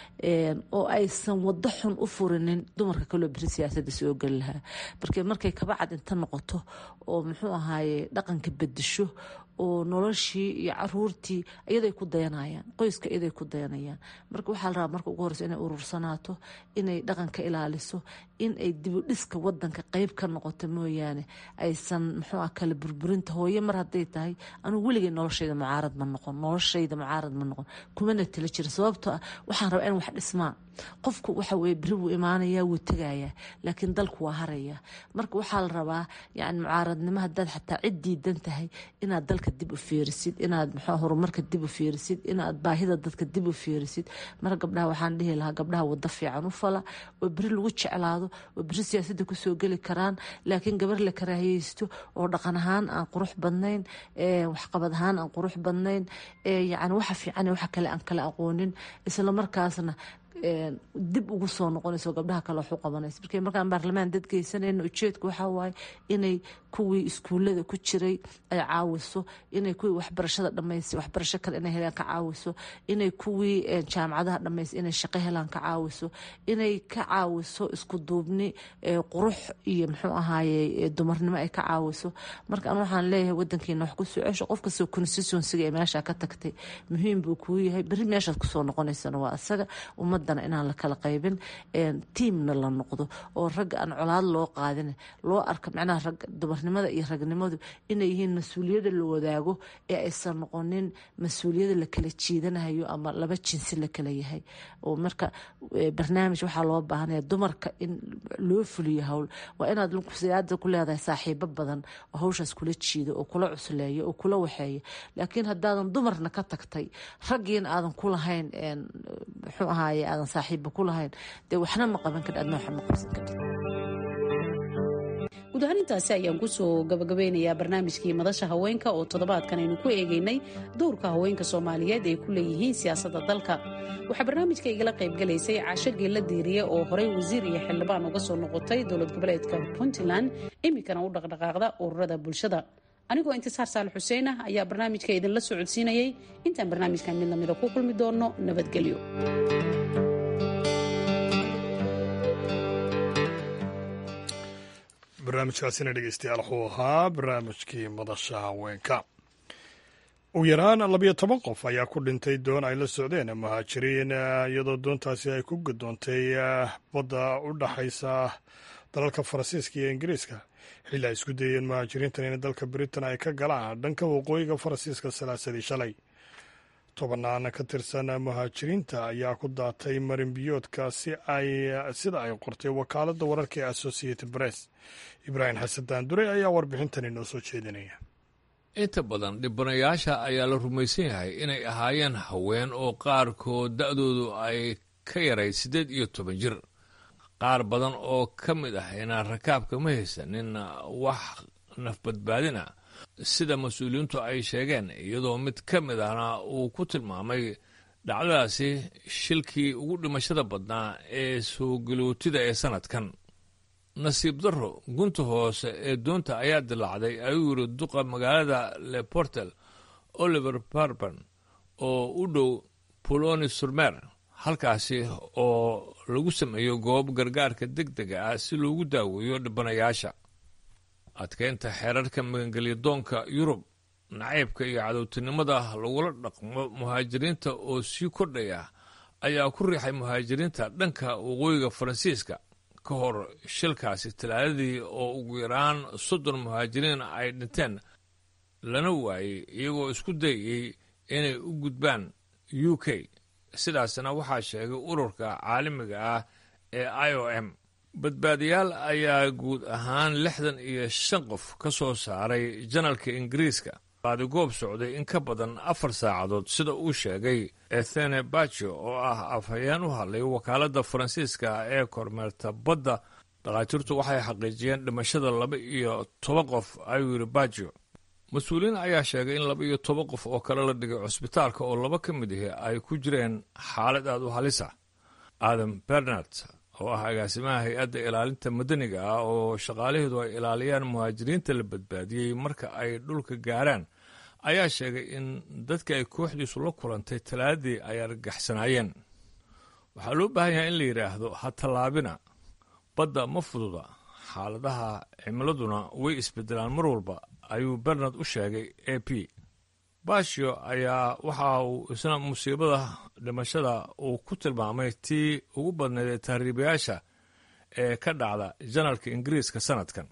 oo aysan wado xun u furinin dumarka kaloo beri siyaasadda soo geli lahaa marka markay kabacad inta noqoto oo muxuu ahaaye dhaqanka bedesho oo noloshii iyo caruurtii iyaday ku dayanayaan qoyska iyaday ku dayanayaan marka waxaa la rabaa marka ugu horeysa inay urursanaato inay dhaqanka ilaaliso in ay dibudhiska wadanka qeyb ka noqoto mooyaane aysan muxuu ah kala burburinta hooye mar hadday tahay anugu weligay noloshayda mucaarad ma noqon noloshayda mucaarad ma noqon kumana tala jira sababtoo ah waxaan rabaa in wax dhismaan qofku waxa weye beri wuu imaanayaa wuu tegayaa laakiin dalku waa harayaa marka waxaa la rabaa yani mucaaradnimo haddaad xataa cid diidan tahay inaad dalka dib u fiirisid inaad muxuu horumarka dib u fiirisid inaad baahida dadka dib u fiirisid marka gabdhaha waxaan dhihi lahaa gabdhaha wado fiican u fala oo beri lagu jeclaado oo beri siyaasadda kusoo geli karaan laakiin gabar la karaahiyeysto oo dhaqan ahaan aan qurux badnayn waxqabad ahaan aan qurux badnayn yani waxa fiican waxa kale aan kala aqoonin isla markaasna dib ugu soo noqonayso gabdhaha kale waxu qabanaysa markay markaan baarlamaan dad geysanayna ujeedku waxaa waaye inay kuwii iskuullada ku jiray ay caawiso inay kuwii waxbarashada dhamaysay waxbarasho kale inay helaan ka caawiso inay kuwii jaamacadaha dhamaysay inay shaqo helaan ka caawiso inay ka caawiso isku duubni qurux iyo muxuu ahaaye dumarnimo ay ka caawiso marka an waxaan leeyahay wadankeena wax ku soo cesho qof kastoo constituensiga ee meesha ka tagtay muhiim buu kuu yahay beri meeshaad kusoo noqonaysana waa isaga ummadana inaan la kala qaybin tiamna la noqdo oo ragga aan colaad loo qaadin loo arka macnaha rag dumarnimada iyo ragnimadu inay yihiin mas-uuliyadda la wadaago ee aysan noqonin mas-uuliyada la kala jiidanayo ama laba jinsi la kala yahay oo marka barnaamij waxaa loo baahanaya dumarka in loo fuliyo hawl waa inaad siyaada ku leedahay saaxiibo badan oo hawshaas kula jiido oo kula cusleeyo oo kula waxeeyo laakiin haddaadan dumarna ka tagtay raggiina aadan ku lahayn muxuu ahaaye aadan saaxiiba ku lahayn dee waxna ma qaban kari adna waxna ma qabsan kartid guud ahaan intaasi ayaan kusoo gabagabeynayaa barnaamijkii madasha haweenka oo toddobaadkan aynu ku eegaynay dowrka haweenka soomaaliyeed ay ku leeyihiin siyaasadda dalka waxaa barnaamijka igala qaybgalaysay caasho geella diiriye oo horey wasiir iyo xildhibaan uga soo noqotay dowlad goboleedka puntland iminkana u dhaqdhaqaaqda ururada bulshada anigoo intisaar saal xuseen ah ayaa barnaamijka idinla socodsiinayay intaan barnaamijkan mid lamida ku kulmi doonno nabadgelyo barnaamijkaasina dhegeystayaal wuxuu ahaa barnaamijkii madasha haweenka ugu yaraan labiyo toban qof ayaa ku dhintay doon ay la socdeen muhaajiriin iyadoo doontaasi ay ku gadoontay badda u dhaxaysa dalalka faransiiska iyo ingiriiska xilli ay isku dayeen muhaajiriintan in dalka britain ay ka galaan dhanka waqooyiga faransiiska salaasadii shalay tobannaan ka tirsan muhaajiriinta ayaa ku daatay marinbiyoodka si ay sida ay qortay wakaaladda wararka ee associated press ibraahim xasan daandure ayaa warbixintani noo soo jeedinaya inta badan dhibanayaasha ayaa la rumaysan yahay inay ahaayeen haween oo qaarkood da'doodu ay ka yarayd siddeed iyo toban jir qaar badan oo ka mid ah inaan rakaabka ma haysanin wax nafbadbaadina sida mas-uuliyiintu ay sheegeen iyadoo mid ka mid ahna uu ku tilmaamay dhacdadaasi shilkii ugu dhimashada badnaa ee soogelootida ee sannadkan nasiib darro gunta hoose ee doonta ayaa dilaacday ayuu yidhi duqa magaalada leportel oliver barban oo u dhow poloni surmer halkaasi oo lagu sameeyo goob gargaarka deg dega ah si loogu daaweeyo dhibanayaasha adkeynta xeerarka magangelyadoonka yurub nacaybka iyo cadowtinimada lagula dhaqmo muhaajiriinta oo sii kordhaya ayaa ku riixay muhaajiriinta dhanka waqooyiga faransiiska ka hor shilkaasi talaadadii oo ugu yaraan soddon muhaajiriin ay dhinteen lana waayey iyagoo isku dayayey inay u gudbaan u k sidaasna waxaa sheegay ururka caalamiga ah ee i o m badbaadiyaal ayaa guud ahaan lixdan iyo shan qof ka soo saaray janalka ingiriiska baadigoob socday in ka badan afar saacadood sida uu sheegay ethene bajo oo ah afhayeen u hadlay wakaaladda faransiiska ee kormeerta badda dhakhaatiirtu waxay xaqiijiyeen dhimashada laba iyo toban qof ayuu yidhi bajo mas-uuliyiin ayaa sheegay in laba iyo toban qof oo kale la dhigay cusbitaalka oo laba ka mid ahi ay ku jireen xaalad aad u halisa adam bernard oo ah agaasimaha hay-adda ilaalinta madaniga ah oo shaqaalaheedu ay ilaaliyaan muhaajiriinta la badbaadiyey marka ay dhulka gaaraan ayaa sheegay in dadka ay kooxdiisu la kulantay talaadii ay argagaxsanaayeen waxaa loo baahan yahay in la yidhaahdo ha tallaabina badda ma fududa xaaladaha cimiladuna way isbedelaan mar walba ayuu bernard u sheegay a p bashio ayaa waxa uu isna musiibada dhimashada uu ku tilmaamay tii ugu badnayd ee tahriibayaasha ee ka dhacda janalka ingiriiska sanadkan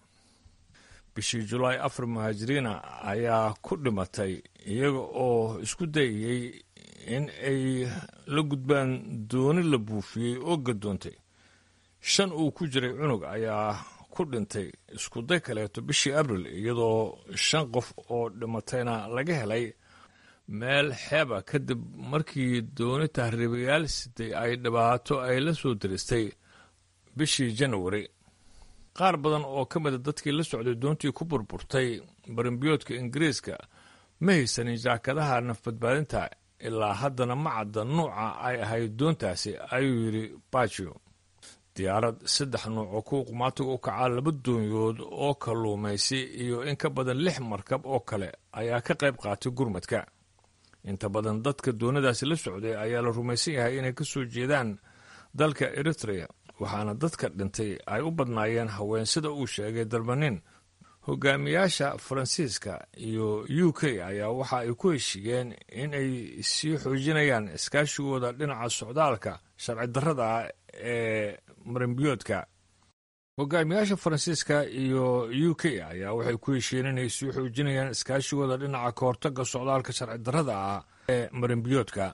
bishii julaay afar muhaajiriina ayaa ku dhimatay iyaga oo isku dayayey in ay la gudbaan dooni la buufiyey oo gadoontay shan uu ku jiray cunug ayaa ku dhintay iskuday kaleeto bishii abril iyadoo shan qof oo dhimatayna laga helay meel xeeba kadib markii dooni tahriibayaal siday ay dhibaato ay la soo diristay bishii janawari qaar badan oo ka mida dadkii la socday doontii ku burburtay barimbiyoodka ingiriiska ma haysanin jaakadaha nafbadbaadinta ilaa haddana ma cadda nuuca ay ahayd doontaasi ayuu yidhi bajo diyaarad saddex nuuc oo kuwa qumaatiga u kacaa laba doonyood oo kalluumaysi iyo in ka badan lix markab oo kale ayaa ka qayb qaatay gurmadka inta badan dadka doonadaasi la socday ayaa la rumaysan yahay inay ka soo jeedaan dalka eritrea waxaana dadka dhintay ay u badnaayeen haween sida uu sheegay dalbanin hogaamiyaasha faransiiska iyo u k ayaa waxa ay ku heshiiyeen in ay sii xoojinayaan iskaashigooda dhinaca socdaalka sharci darrada ah ee marimbiyoodka hogaamiyaasha faransiiska iyo u k ayaa waxay ku heshiiyeen inay sii xoojinayaan iskaashigooda dhinaca kahortaga socdaalka sharci darrada ah ee marimbiyoodka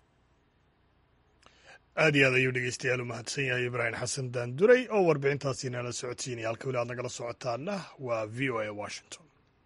aad iyo aad ayuu dhegeystayaal u mahadsan yahay ibraahim xasan daanduray oo warbixintaasi nala socodsiinaya halka weli aad nagala socotaana waa v o a washington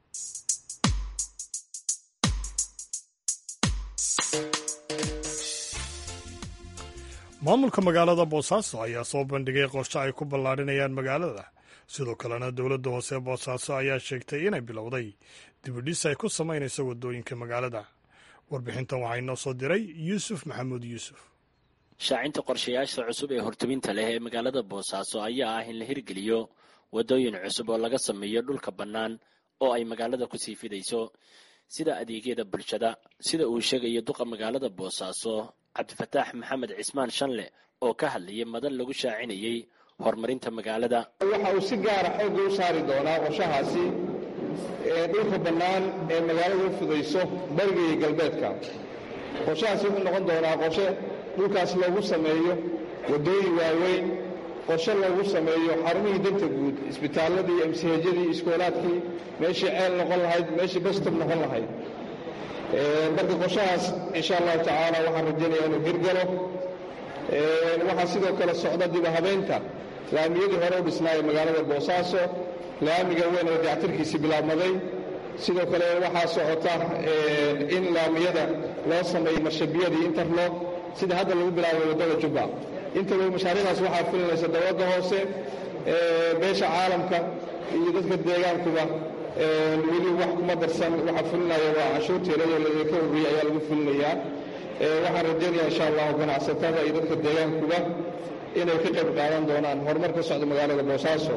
maamulka magaalada boosaaso ayaa soo bandhigay qorshe ay ku ballaadhinayaan magaalada sidoo kalena dowladda hoose boosaaso ayaa sheegtay inay bilowday dibidhis ay ku samaynayso waddooyinka magaalada warbixintan waxaa inoo soo diray yuusuf maxamuud yuusuf shaacinta qorshayaasha cusub ee hortubinta leh ee magaalada boosaaso ayaa ah in la hirgeliyo waddooyin cusub oo laga sameeyo dhulka bannaan oo ay magaalada ku sii fidayso sida adeegyada bulshada sida uu sheegayo duqa magaalada boosaaso cabdifataax maxamed cismaan shanle oo ka hadlayay madan lagu shaacinayey horumarinta magaalada waxa uu si gaara xoogga u saari doonaa qorshahaasi ee dhulka bannaan ee magaalada u fidayso bariga iyo galbeedka qorshahaasi wuxuu noqon doonaa qorshe dhulkaas loogu sameeyo waddooyin waaweyn qorshe loogu sameeyo xarumihii danta guud isbitaalladii emsihejadii iskoolaadkii meeshii ceel noqon lahayd meeshii bastob noqon lahayd marka qorshahaas insha allahu tacaala waxaan rajaynaya inuu hirgalo waxaa sidoo kale socda diba habeynta laamiyadii hore u dhisnaayay magaalada boosaaso laamiga weyn oo dayactirkiisii bilaabmaday sidoo kale waxaa socota in laamiyada loo sameeyo marshabiyadii interlog sida hadda lagu bilaabay waddada jubba intaba mashaariicdaas waxaa fulinaysa dowladda hoose beesha caalamka iyo dadka deegaankuba weli wax kuma darsan waxa fulinaya waa canshuurteeladoo ladinka ururiyay ayaa lagu fulinayaa waxaan rajaynaya insha allahu ganacsatada iyo dadka deegaankuba inay ka qayb qaadan doonaan horumar ka socda magaalada boosaaso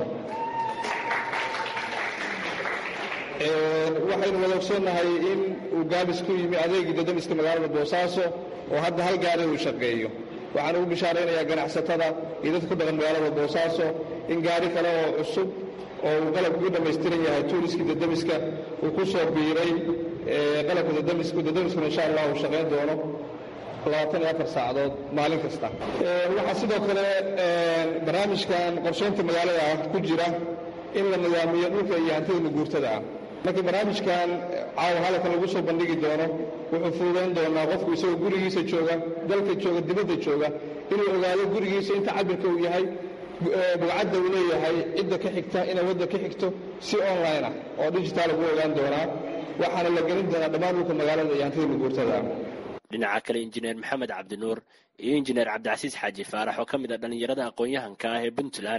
waxaynu wada ogsoonnahay in uu gaabis ku yimi adeegii dadamiska magaalada boosaaso oo hadda hal gaari uu shaqeeyo waxaan ugu bishaaraynayaa ganacsatada iyo dadka ku dhaqan magaalada boosaaso in gaari kale oo cusub oo uu qalabku u dhammaystiran yahay tuuriskii dadamiska uu ku soo biiray qalabka dadamisku dadamiskuna insha allah uu shaqayn doono labaatan iyo afar saacadood maalin kasta waxaa sidoo kale barnaamijkan qorshaynta magaalada ku jira in la nidaamiyo dhulka iyo hantida maguurtada ah marka barnaamijkan caawa halkan lagu soo bandhigi doono wuxuu fududayn doonaa qofku isagoo gurigiisa jooga dalka jooga dibadda jooga inuu ogaado gurigiisa inta cabirka uu yahay bugcadda uu leeyahay cidda ka xigta inay wadda ka xigto si online ah oo digitaal ugu ogaan doonaa waxaana la gelin doonaa dhammaan dhulka magaalada iyo hantida maguurtada dhinaca kale injineer maxamed cabdinuur iyo injineer cabdicasiis xaaji faarax oo ka mid a dhallinyarada aqoon-yahanka ah ee puntland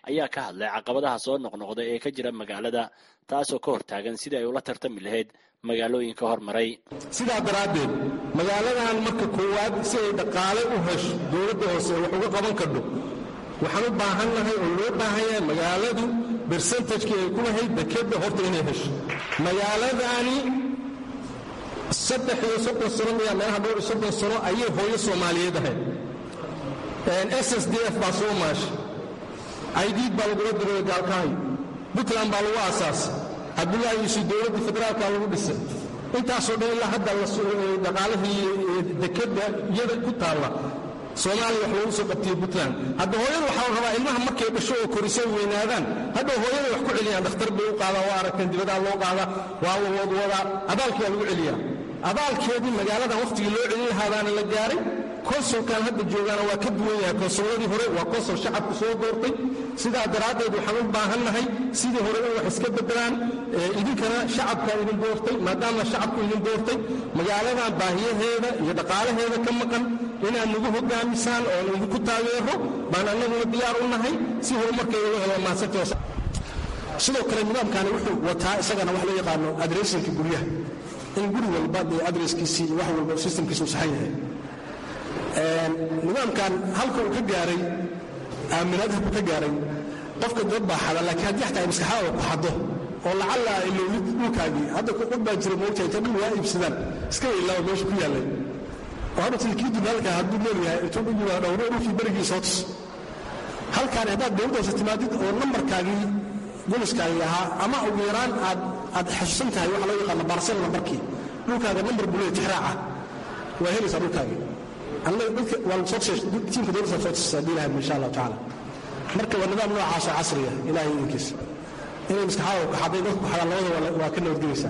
ayaa ka hadlay caqabadaha soo noqnoqda ee ka jira magaalada taasoo ka hortaagan sidii ay ula tartami lahayd magaalooyinka hormaray sidaa daraaddeed magaaladan marka koowaad si ay dhaqaale u hesho dowladda hoose wax uga qaban kardho waxaan u baahannahay oo loo baahan yahay magaaladu bersentajkii ay ku lahayd dekedda horta inay hesho magaaladaani saddex iyo soddon sano miyaa meelaha dhowr iyo soddon sano ayay hooyo soomaaliyeed ahayd s s d f baa soo maashay aydiid baa lagula diray gaalkahay puntland baa lagu aasaasay cabdullaahi yuusuf dowladdii federaalka lagu dhisay intaasoo dhan ilaa hadda dhaqaalihii dekedda iyada ku taalla soomaaliya wax loogu soo qabtiye puntland hadda hooyada waxaa la rabaa ilmaha markay dhasho oo korisay weynaadaan hadda hooyada wax ku celiyaan dhakhtar bay u qaadaa waa aragteen dibadaa loo qaadaa waa la wadwadaa abaalkii waa lagu celiyaa abaalkeedii magaaladan wakhtigii loo celin lahaadaana la gaaray konsulkan hadda joogaana waa ka duwan yahay konsulladii hore waa konsul shacabku soo doortay sidaa daraaddeed waxaan u baahannahay sidii hore in wax iska beddelaan idinkana shacabkaa idin doortay maadaama shacabku idin doortay magaaladan baahiyaheeda iyo dhaqaalaheeda ka maqan inaad nagu hogaamisaan oo idinku taageero baan annaguna diyaar u nahay si horumarkeeda loo helo mahadsantaas sidoo kale nidaamkani wuxuu wataa isagana wax loo yaqaano adressinka guryaha in guri walba dee adreskiisii iyo wax walba systemkiisu saxan yahay nidaamkan halka uu ka gaaray aaminaadha ku ka gaaray qofka dad baa xada laakiin haddii xataa ay maskaxdaada ku xado oo lacalla ilowlid dhulkaagii hadda dad baa jira moogta inta dhul waa iibsadaan iska ilaaba meesha ku yaallay oo hadda tilkii dunaalka hadduu nool yahay intuu dhul yimaa dhowro dhulkii berigii soo tus halkaan haddaad dowladda hoose timaadid oo nambarkaagii goliskaagii ahaa ama ugu yaraan aad aad xasuusan tahay waxa loo yaqaano barsel nambarkii dhulkaaga nambar bulee tixraaca waa helaysaa dhulkaagii tiimka dowladda soo tusisa haddii ilahay insha allahu tacaala marka waa nidaam noocaasoo casriya ilahay idinkiisa inay maskaxaada kaxaday dadku kaxadaan labada waa ka nabadgelaysaa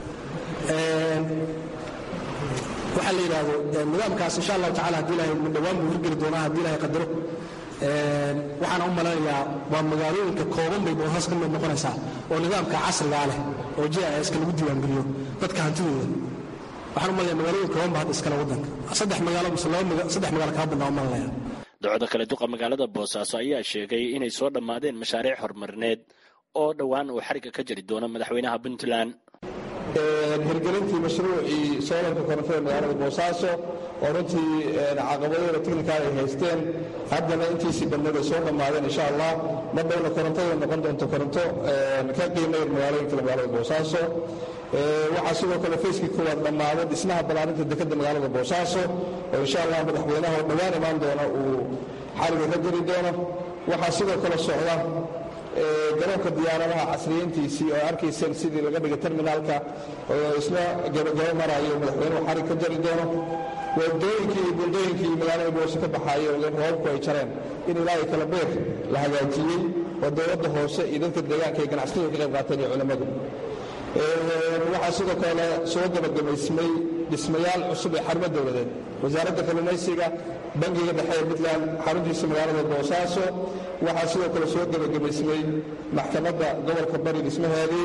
waxaa la yidhaahdo nidaamkaas insha allahu tacala haddii ilahay dhowaan buu hirgeli doonaa haddii ilahay qadaro waxaana u malaynayaa waa magaalooyinka kooban bay boosas ka mid noqonaysaa oo nidaamka casrigaa leh oo jiska lagu diiwaangeliyo dadka hantidooda waxaan u malaya magaalooyin kooban ba hadda iskale waddanka saddex magaalo mise laba saddex magaalo kaa badnaa u malanaya docda kale duqa magaalada boosaaso ayaa sheegay inay soo dhammaadeen mashaariic horumarineed oo dhowaan uu xarigga ka jari doono madaxweynaha puntland hirgelintii mashruucii soolanka korontada magaalada boosaaso oo runtii caqabadooda tikhnikaal ay haysteen haddana intiisii badneed ay soo dhammaadeen insha allah mar dhowna korontada noqon doonto koronto ka qiimayr magaalooyinka magaalada boosaaso waxaa sidoo kale fayskii koowaad dhammaaday dhismaha ballaarinta dekedda magaalada boosaaso oo insha allah madaxweynaha oo dhowaan imaan doona uu xariga ka jari doono waxaa sidoo kale socda garoonka diyaaradaha casriyeyntiisii oo arkayseen sidii laga dhigay terminaalka oo isna gabagabo marayo madaxweynuhu xarig ka jari doono wadooyinkii iyo buldooyinkii magaalada boose ka baxaaya oo roobabku ay jareen in ilaahay kala beer la hagaajiyey oo dowladda hoose iyo dadka deegaanka ay ganacsatada ka qayb qaateen iyo culammadu waxaa sidoo kale soo gabagabaysmay dhismayaal cusub ee xarumo dowladeed wasaaradda kalluumaysiga bangiga dhexe ee puntland xaruntiisa magaalada boosaaso waxaa sidoo kale soo gabagabaysmay maxkamadda gobolka bari dhismaheedii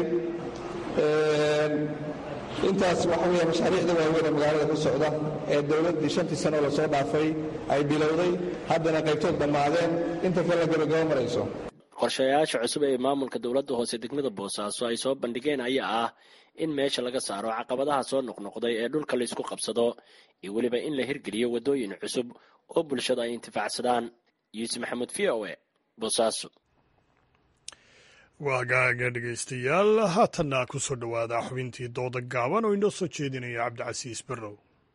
intaas waxa weya mashaariicda waaweyn ee magaalada ku socda ee dowladdii shantii sano oo lasoo dhaafay ay bilowday haddana qaybtood dhammaadeen inta kale la gabagabo marayso qorshayaasha cusub ee maamulka dowladda hoose degmada boosaaso ay soo bandhigeen ayaa ah in meesha laga saaro caqabadaha soo noqnoqday ee dhulka laysku qabsado iyo weliba in la hirgeliyo waddooyin cusub oo bulshada ay intifaacsadaan yuusuf maxamuud v o e boosaaso waa gaaga dhegaystayaal haatanna ku soo dhowaada xubintii dooda gaaban oo inoo soo jeedinaya cabdicasiis barrow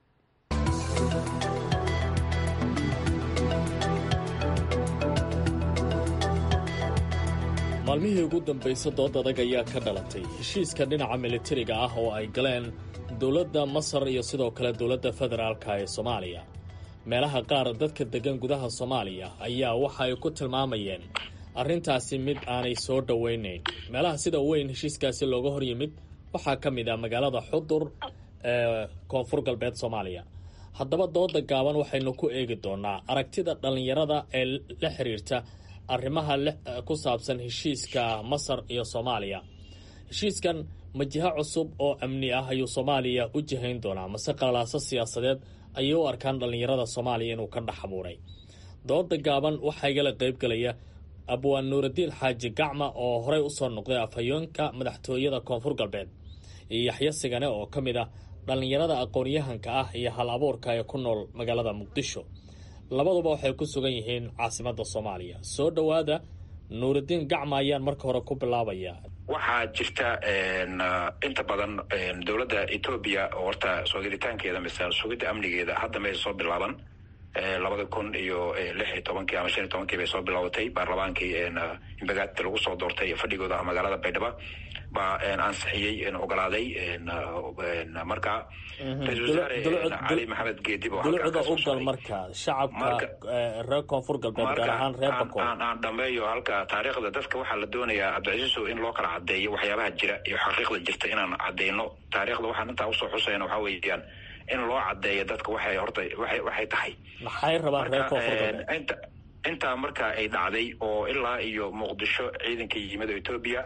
maalmihii ugu dambaysa dood adag ayaa ka dhalatay heshiiska dhinaca militariga ah oo ay galeen dowladda masar iyo sidoo kale dowladda federaalka ee soomaaliya meelaha qaar dadka deggan gudaha soomaaliya ayaa waxa ay ku tilmaamayeen arrintaasi mid aanay soo dhowaynayn meelaha sida weyn heshiiskaasi looga hor yimid waxaa ka mid ah magaalada xudur ee koonfur galbeed soomaaliya haddaba dooda gaaban waxaynu ku eegi doonaa aragtida dhallinyarada ee la xiriirta arrimaha ku saabsan heshiiska masar iyo soomaaliya heshiiskan majiho cusub oo amni ah ayuu soomaaliya u jihayn doonaa mase qalalaaso siyaasadeed ayay u arkaan dhallinyarada soomaaliya inuu ka dhex abuuray dooda gaaban waxaa igala qaybgalaya abwaan nuuraddiin xaaji gacma oo horey usoo noqday afhayeenka madaxtooyada koonfur galbeed iyo yaxyo sigane oo ka mid ah dhallinyarada aqoon-yahanka ah iyo hal abuurka ee ku nool magaalada muqdisho labaduba waxay ku sugan yihiin caasimadda soomaaliya soo dhowaada nuuraddiin gacma ayaan marka hore ku bilaabayaa waxaa jirta inta badan dowladda etoobiya oo horta soo gelitaankeeda mise sugidda amnigeeda hadda may soo bilaaban labada kun iyo lix iyo tobankii ama shan iyo tobankii bay soo bilaabatay baarlamaankii imbagaati lagu soo doortay fadhigooda magaalada baydhabo baa ansixiyey ogolaaday marka ra-isul wasaare cali maxamed geedib dulucda u gal marka shacabka reer koonfur galbeed gaar ahaan reer bakool aan dhameeyo halka taariikhda dadka waxaa la doonayaa cabdicasiiso in loo kala cadeeyo waxyaabaha jira iyo xaqiiqda jirta inaan cadeyno taariikhda waxaan intaa usoo xusayna waxaa weeyaan in loo cadeeyo dadka waxay horta waxay waxay tahay maxay rabaan reer koonfur galbeed inta intaa marka ay dhacday oo ilaa iyo muqdisho ciidanka yimid oo etoobiya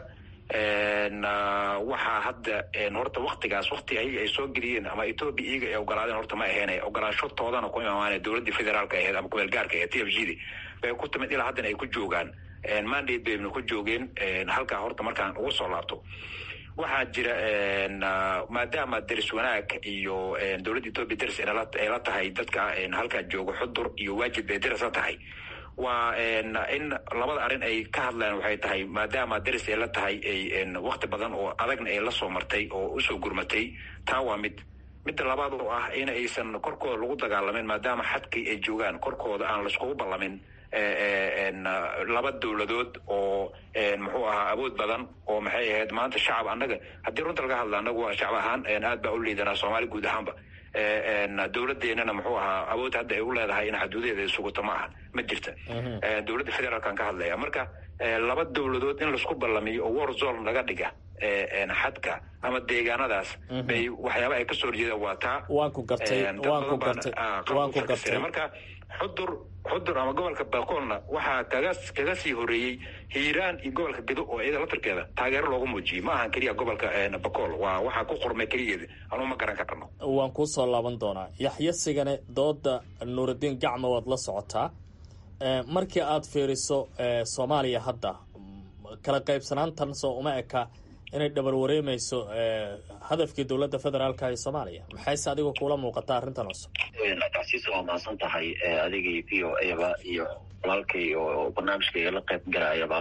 waxaa hadda horta waktigaas wakti ayaga ay soo geliyeen ama etoobiya iyaga ay ogolaadeen horta ma aheene ogolaashotoodana ku imaamaane dowladdii federaalka aheed ama kumeel gaarka aheed t f g d bay ku timid ilaa haddana ay ku joogaan mandate bayna ku joogeen halkaa horta markaan ugu soo laabto waxaa jira maadaama deris wanaag iyo dowladda etoobiya deris ay la tahay dadka halkaa jooga xudur iyo waajib bay deris la tahay waa in labada arrin ay ka hadlaan waxay tahay maadaama deris ay la tahay wakti badan oo adagna ay la soo martay oo usoo gurmatay taa waa mid midda labaad oo ah in aysan korkooda lagu dagaalamin maadaama xadkii ay joogaan korkooda aan laiskugu ballamin laba dowladood oo muxuu ahaa awood badan oo maxay ahayd maanta shacab annaga haddii runta laga hadla annagu waa shacab ahaan aad baa u liidanaa soomaali guud ahaanba dowladeenana muxuu ahaa awood hadda ay u leedahay in xaduudaheeda ay suguto ma aha ma jirta dowladda federaalkan ka hadlaya marka laba dowladood in laisku ballamiyo oo war zone laga dhiga xadka ama deegaanadaas bay waxyaaba ay kasoo horjeedaan waa taa waan ku gartay waan ku gartay waan ku gartay marka xudur xudur ama gobolka bakoolna waxaa kaga kaga sii horeeyey hiiraan iyo gobolka gedo oo iyada laftarkeeda taageero loogu muujiyey ma ahan keliya gobolka bakool waa waxaa ku qormay keligeeda anuu ma garan karano waan kuu soo laaban doonaa yaxyo sigane dooda nuuraddiin gacma waad la socotaa markii aad fiiriso soomaaliya hadda kala qaybsanaantan soo uma eka inay dhabar wareemeyso hadafkii dowladda federaalka ee soomaaliya maxayse adiga kuula muuqataa arrintan cusub cabsiisa waa mahadsan tahay adigii v o aba iyo walaalkay oo barnaamijkayga la qayb galayaba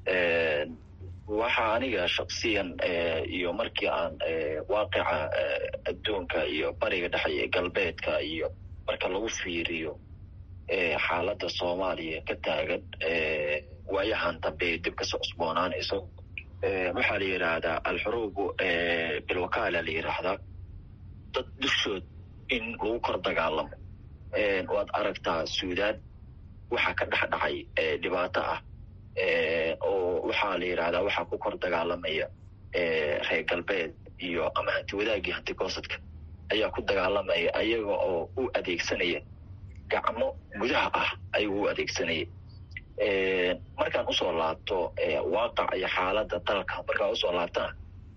waxa aniga shaksiyan iyo markii aan waaqica adduunka iyo bariga dhexe iyo galbeedka iyo marka lagu fiiriyo xaaladda soomaaliya ka taagan waayahan dambe dib kasoo cusboonaanayso waxaa la yidhaahdaa alxuruubu bilwakaala la yidhaahdaa dad dushood in lagu kor dagaalamo waad aragtaa suudaan waxaa ka dhex dhacay dhibaato ah oo waxaa la yidhahdaa waxaa ku kor dagaalamaya reer galbeed iyo ama hanti wadaagii hanti goosadka ayaa ku dagaalamaya ayaga oo u adeegsanaya gacmo gudaha ah ayuu u adeegsanaya markaan usoo laabto waaqac iyo xaaladda dalka markaan usoo laabtana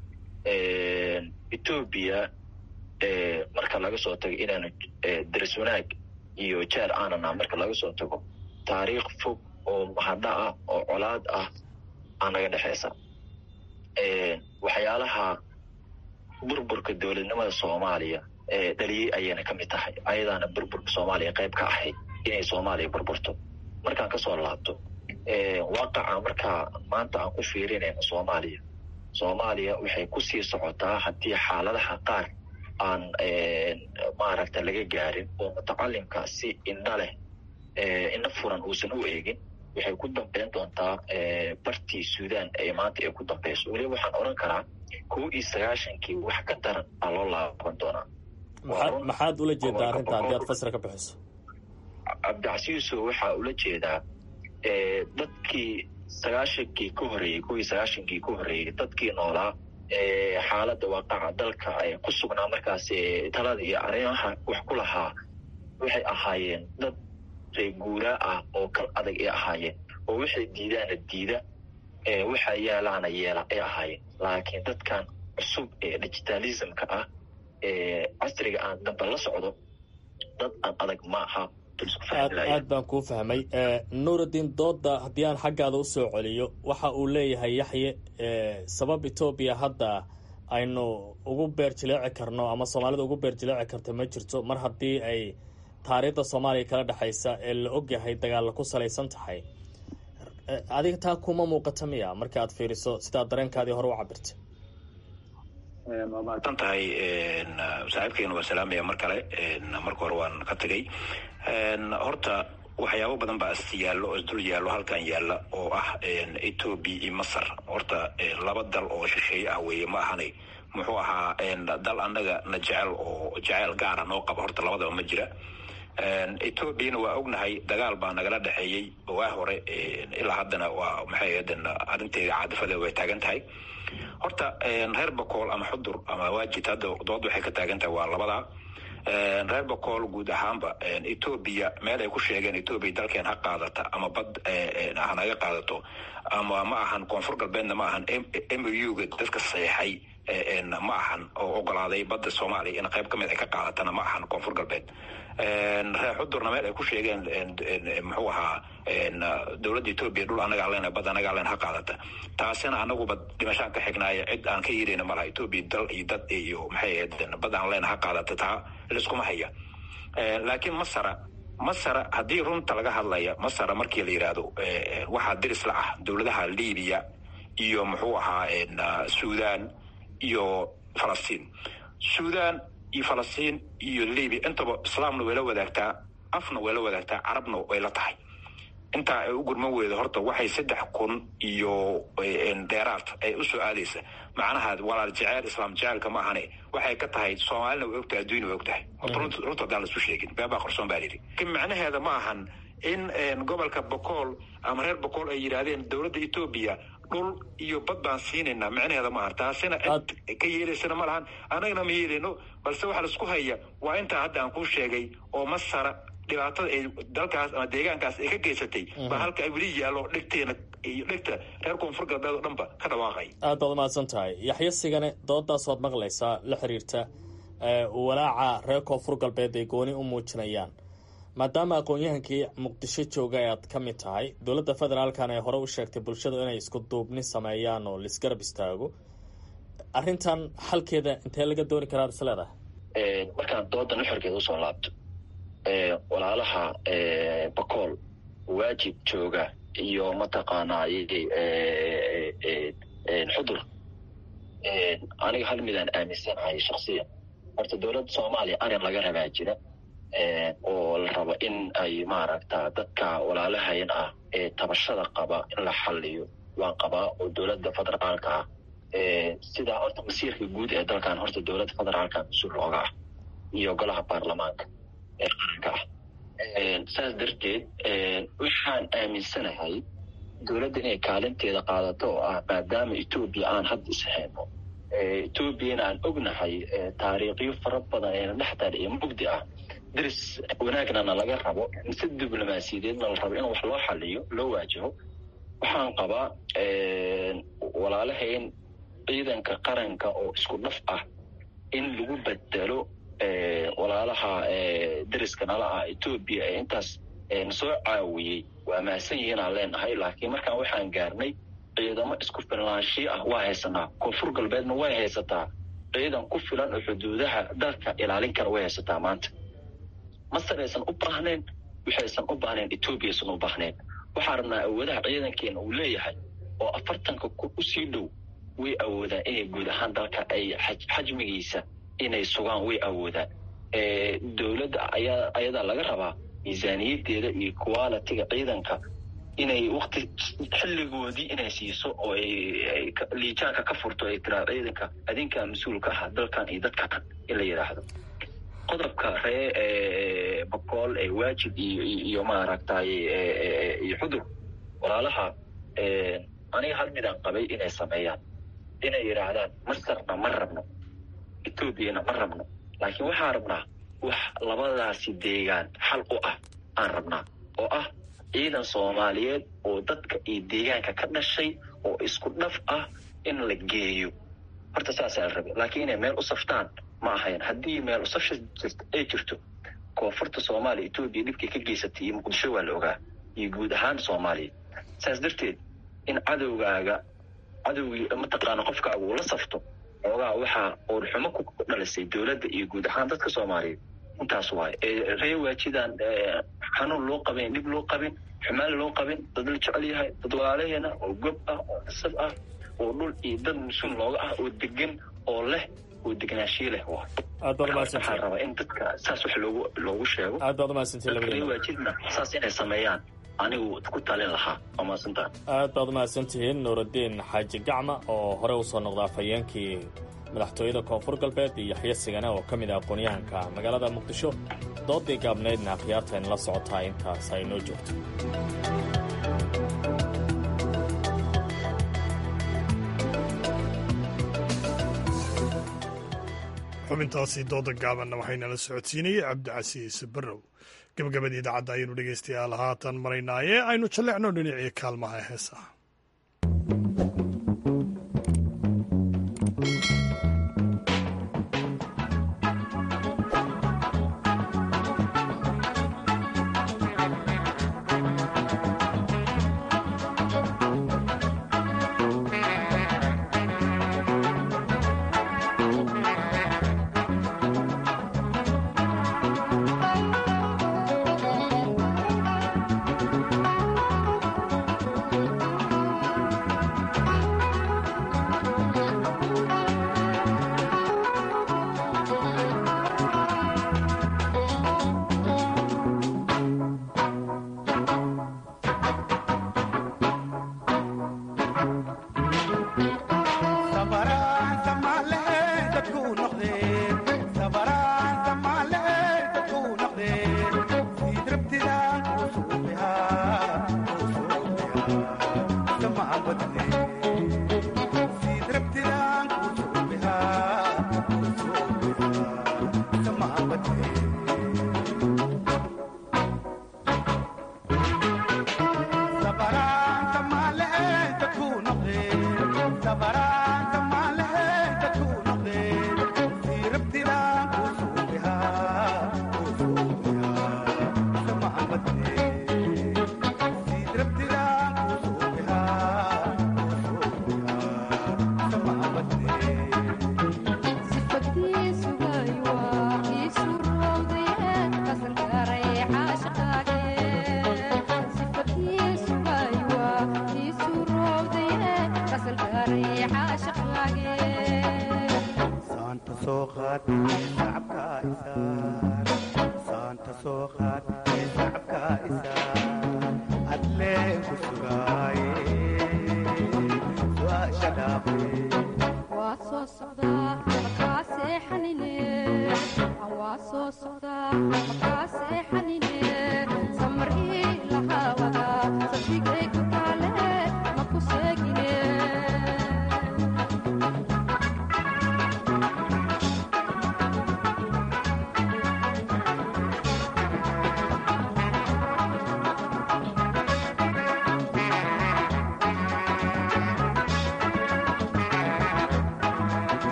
etoobiya marka laga soo tago inaanu daris wanaag iyo jeer aanana marka laga soo tago taariikh fog oo mahadha ah oo colaad ah aa naga dhexeysa waxyaalaha burburka dowladnimada soomaaliya dhaliyey ayayna ka mid tahay ayadaana burburka soomaaliya qayb ka ahayd inay soomaaliya burburto markaan kasoo laabto waaqaca markaa maanta aan ku fiirinayno soomaaliya soomaaliya waxay kusii socotaa haddii xaaladaha qaar aan maaragta laga gaarin oo mutacalimka si indha leh indha furan uusan u eegin waxay ku dambeyn doontaa bartii suudaan ee maanta ay ku dambeyso weliba waxaan odhan karaa kow iyo sagaashankii wax ka daran aa loo laaban doonaa maxaad ula jeedaa arrinta haddii aad fasir ka bixiso cabdicasiiso waxaa ula jeedaa dadkii sagaashankii ka horreeyey kow iyo sagaashankii ka horreeyey dadkii noolaa xaaladda waaqaca dalka ay ku sugnaa markaas talada iyo arrimaha wax ku lahaa waxay ahaayeen dad reeguuraa ah oo kal adag ay ahaayeen oo waxay diidaana diida waxa yeelaana yeela ay ahaayeen laakiin dadkan cusub ee digitalismka ah ee casriga aan dambe la socdo dad aan adag ma aha aad baan kuu fahmay nuurudiin dooda haddii aan xaggaada usoo celiyo waxa uu leeyahay yaxye sabab etoobiya hadda aynu ugu beer jileeci karno ama soomaalida ugu beer jileeci karto ma jirto mar haddii ay taariikhda soomaaliya kala dhexaysa ee la ogyahay dagaalla ku salaysan tahay adiga taa kuma muuqata miya marka aad fiiriso sidaa dareenkaadii hore u cabirtay waa mahadsan tahay saaxiibkeena waa salaamaya mar kale marka hore waan ka tegay horta waxyaabo badan baa is yaallo oo isdul yaallo halkan yaalla oo ah etoobiya iyo masar horta laba dal oo shisheeye ah weeye ma ahani muxuu ahaa dal annaga na jecel oo jeceyl gaara noo qaba horta labadaba ma jira etoobiyana waa ognahay dagaal baa nagala dhexeeyey waa hore ilaa haddana waa maxay ahaden arrinteeda caadifadeeda way taagan tahay horta reer bakool ama xudur ama waajid hadda dood waxay ka taagan tahay waa labadaa reer bakool guud ahaanba etoobiya meel ay ku sheegeen etoobiya dalkeen ha qaadata ama bad hanaga qaadato ama ma ahan koonfur galbeedna ma ahan m o ga dadka saxeixay ma ahan oo ogolaaday badda soomaaliya in qayb ka mid ay ka qaadatana ma ahan koonfur galbeed reer xudurna meel ay ku sheegeen muxuu ahaa dowladda etoobiya dhul anagaa len bad anagaa len ha qaadata taasina anaguba dhimashaan ka xignaaya cid aan ka yirayna malaha etoobiya dal iyo dad iyo maxay ahayd bad aan len ha qaadata taa liskuma haya laakiin masara masara haddii runta laga hadlaya masara markii la yidhaahdo waxaa diris la ah dowladaha libiya iyo muxuu ahaa sudan iyo falastiin sudan iyo falastiin iyo libya intaba islaamna way la wadaagtaa afna way la wadaagtaa carabna way la tahay intaa ay u gurman weyda horta waxay saddex kun iyo dheeraad ay usoo aadaysa macnaha walaal jeceyl islaam jeceylka ma ahane waxay ka tahay soomaalina way ogtahay adduunya way ogtahay horta runta haddaan laisu sheegin beebaa qarsoon baa layidhi lakin macnaheeda ma ahan in gobolka bokool ama reer bokool ay yidhaahdeen dowladda etoobiya dhul iyo bad baan siinaynaa micnaheeda maaha taasina cid ka yeelaysana ma lahan annagana ma yeelayno balse waxa laisku haya waa intaa hadda aan kuu sheegay oo masara dhibaatada ay dalkaas ama deegaankaas ay ka geysatay baa halka ay weli yaallo dhegteena iyo dhegta reer koonfur galbeed oo dhanba ka dhawaaqay aad baad umahadsan tahay yaxyo sigane doodaas waad maqlaysaa la xiriirta walaaca reer koonfur galbeed ay gooni u muujinayaan maadaama aqoon-yahankii muqdisho jooga aad ka mid tahay dowladda federaalkan ee hore u sheegtay bulshadu inay isku duubni sameeyaan oo laisgarab istaago arrintan xalkeeda intee laga dooni karaa is leedahay markaan doodan uxorkeeda usoo laabto walaalaha bakool waajib jooga iyo mataqaanaa xudur aniga hal midaan aaminsanahay shaksiyan horta dowladda soomaaliya arin laga rabaa jira oo la rabo in ay maaragta dadka walaalahayn ah ee tabashada qaba in la xaliyo waan qabaa oo dowladda federaalka ah sidaa horta masiirka guud ee dalkan horta dowladda federaalka mas-uul looga ah iyo golaha baarlamaanka ee qaranka ah saas darteed waxaan aaminsanahay dowladda inay kaalinteeda qaadato oo ah maadaama etoobiya aan hadda ishayno etoobiyana aan ognahay taariikhyo fara badan eena dhexdal iyo mugdi ah daris wanaagnana laga rabo si diblomaasiyadeedna la rabo in wax loo xaliyo loo waajaho waxaan qabaa walaalahayn ciidanka qaranka oo isku dhaf ah in lagu bedelo walaalaha dariska nala ah etoobiya ee intaas nasoo caawiyey waa mahadsan yihiin aan leenahay laakiin markaan waxaan gaarnay ciidamo isku filnaanshiyo ah waa haysanaa koonfur galbeedna way haysataa ciidan ku filan oo xuduudaha dalka ilaalin kara way haysataa maanta masar aysan u baahnayn waxaysan u baahnayn etoobiya aysan u baahnayn waxaa rabnaa awoodaha ciidankeena uu leeyahay oo afartanka kun usii dhow way awoodaan inay guud ahaan dalka ay xajmigiisa inay sugaan way awoodaan dowladda ayaa ayadaa laga rabaa miisaaniyadeeda iyo qualitiga ciidanka inay wakti xilligoodii inay siiso oo ay liijaanka ka furto ay tiraa ciidanka adinkaa mas-uulka ah dalkan iyo dadkan in la yidhaahdo qodobka ree bakool ee waajib iyo iyo maaragtay iyo xudur walaalaha aniga hal midaan qabay inay sameeyaan inay yidhaahdaan masarna ma rabno etoobiyana ma rabno laakiin waxaan rabnaa wax labadaasi deegaan xal u ah aan rabnaa oo ah ciidan soomaaliyeed oo dadka iyo deegaanka ka dhashay oo isku dhaf ah in la geeyo horta saasaa la rabay laakiin inay meel u saftaan ma ahayn haddii meel usafsha ay jirto koonfurta soomaaliya etoobiya dhibkii ka geysatay iyo muqdisho waa la ogaa iyo guud ahaan soomaaliya saas darteed in cadowgaaga cadowgii mataqaana qofkaaga uu la safto xoogaa waxaa uurxumo ku dhalisay dowladda iyo guud ahaan dadka soomaaliyeed intaas waaye ree waajidaan xanuun loo qabin dhib loo qabin xumaali loo qabin dad la jecel yahay dad walaalaheena oo gob ah oo nasab ah oo dhul iyo dad musuum looga ah oo degan oo leh oo degnaanshiye leh waay aad baad waxaa umahadsantihiin rabaa in dadka saas wax loogu loogu sheego aad baad umahadsantihiin dadka ree labadiina waajidna saas inay sameeyaan anigu ku talin lahaa waa mahadsantaha aad baad umahadsantihiin nuuraddiin xaaji gacma oo hore usoo noqda afhayeenkii madaxtooyada koonfur galbeed iyo yaxya sigane oo ka mid ah aqoonyahanka magaalada muqdisho doodii gaabnaydna akhyaarta inla socotaa intaas ay noo joogto xubintaasi dooda gaabanna waxaynala socodsiinayey cabdicasiis barrow gabagabadii idaacadda ayaynu dhegaystayaal haatan maraynaaye aynu jallecno dhinacii kaalmaha heesaha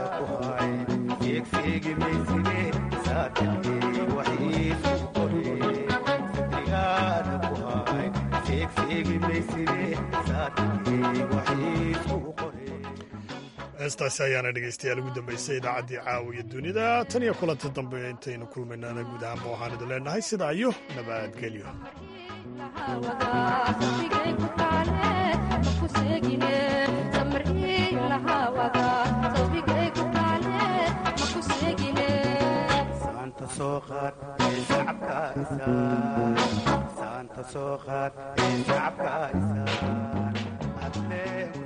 Geegsiigi maysine saatanii waxiisu qoree heestaasi ayaana dhegaystayaal ugu dambaysay idaacaddii caawiya dunida tan iyo kulanti dambe intaynu kulmaynana guud ahaanba waxaan idin leenahay sidaa iyo nabadgelyo saanta soo qaad ee shacabka isaan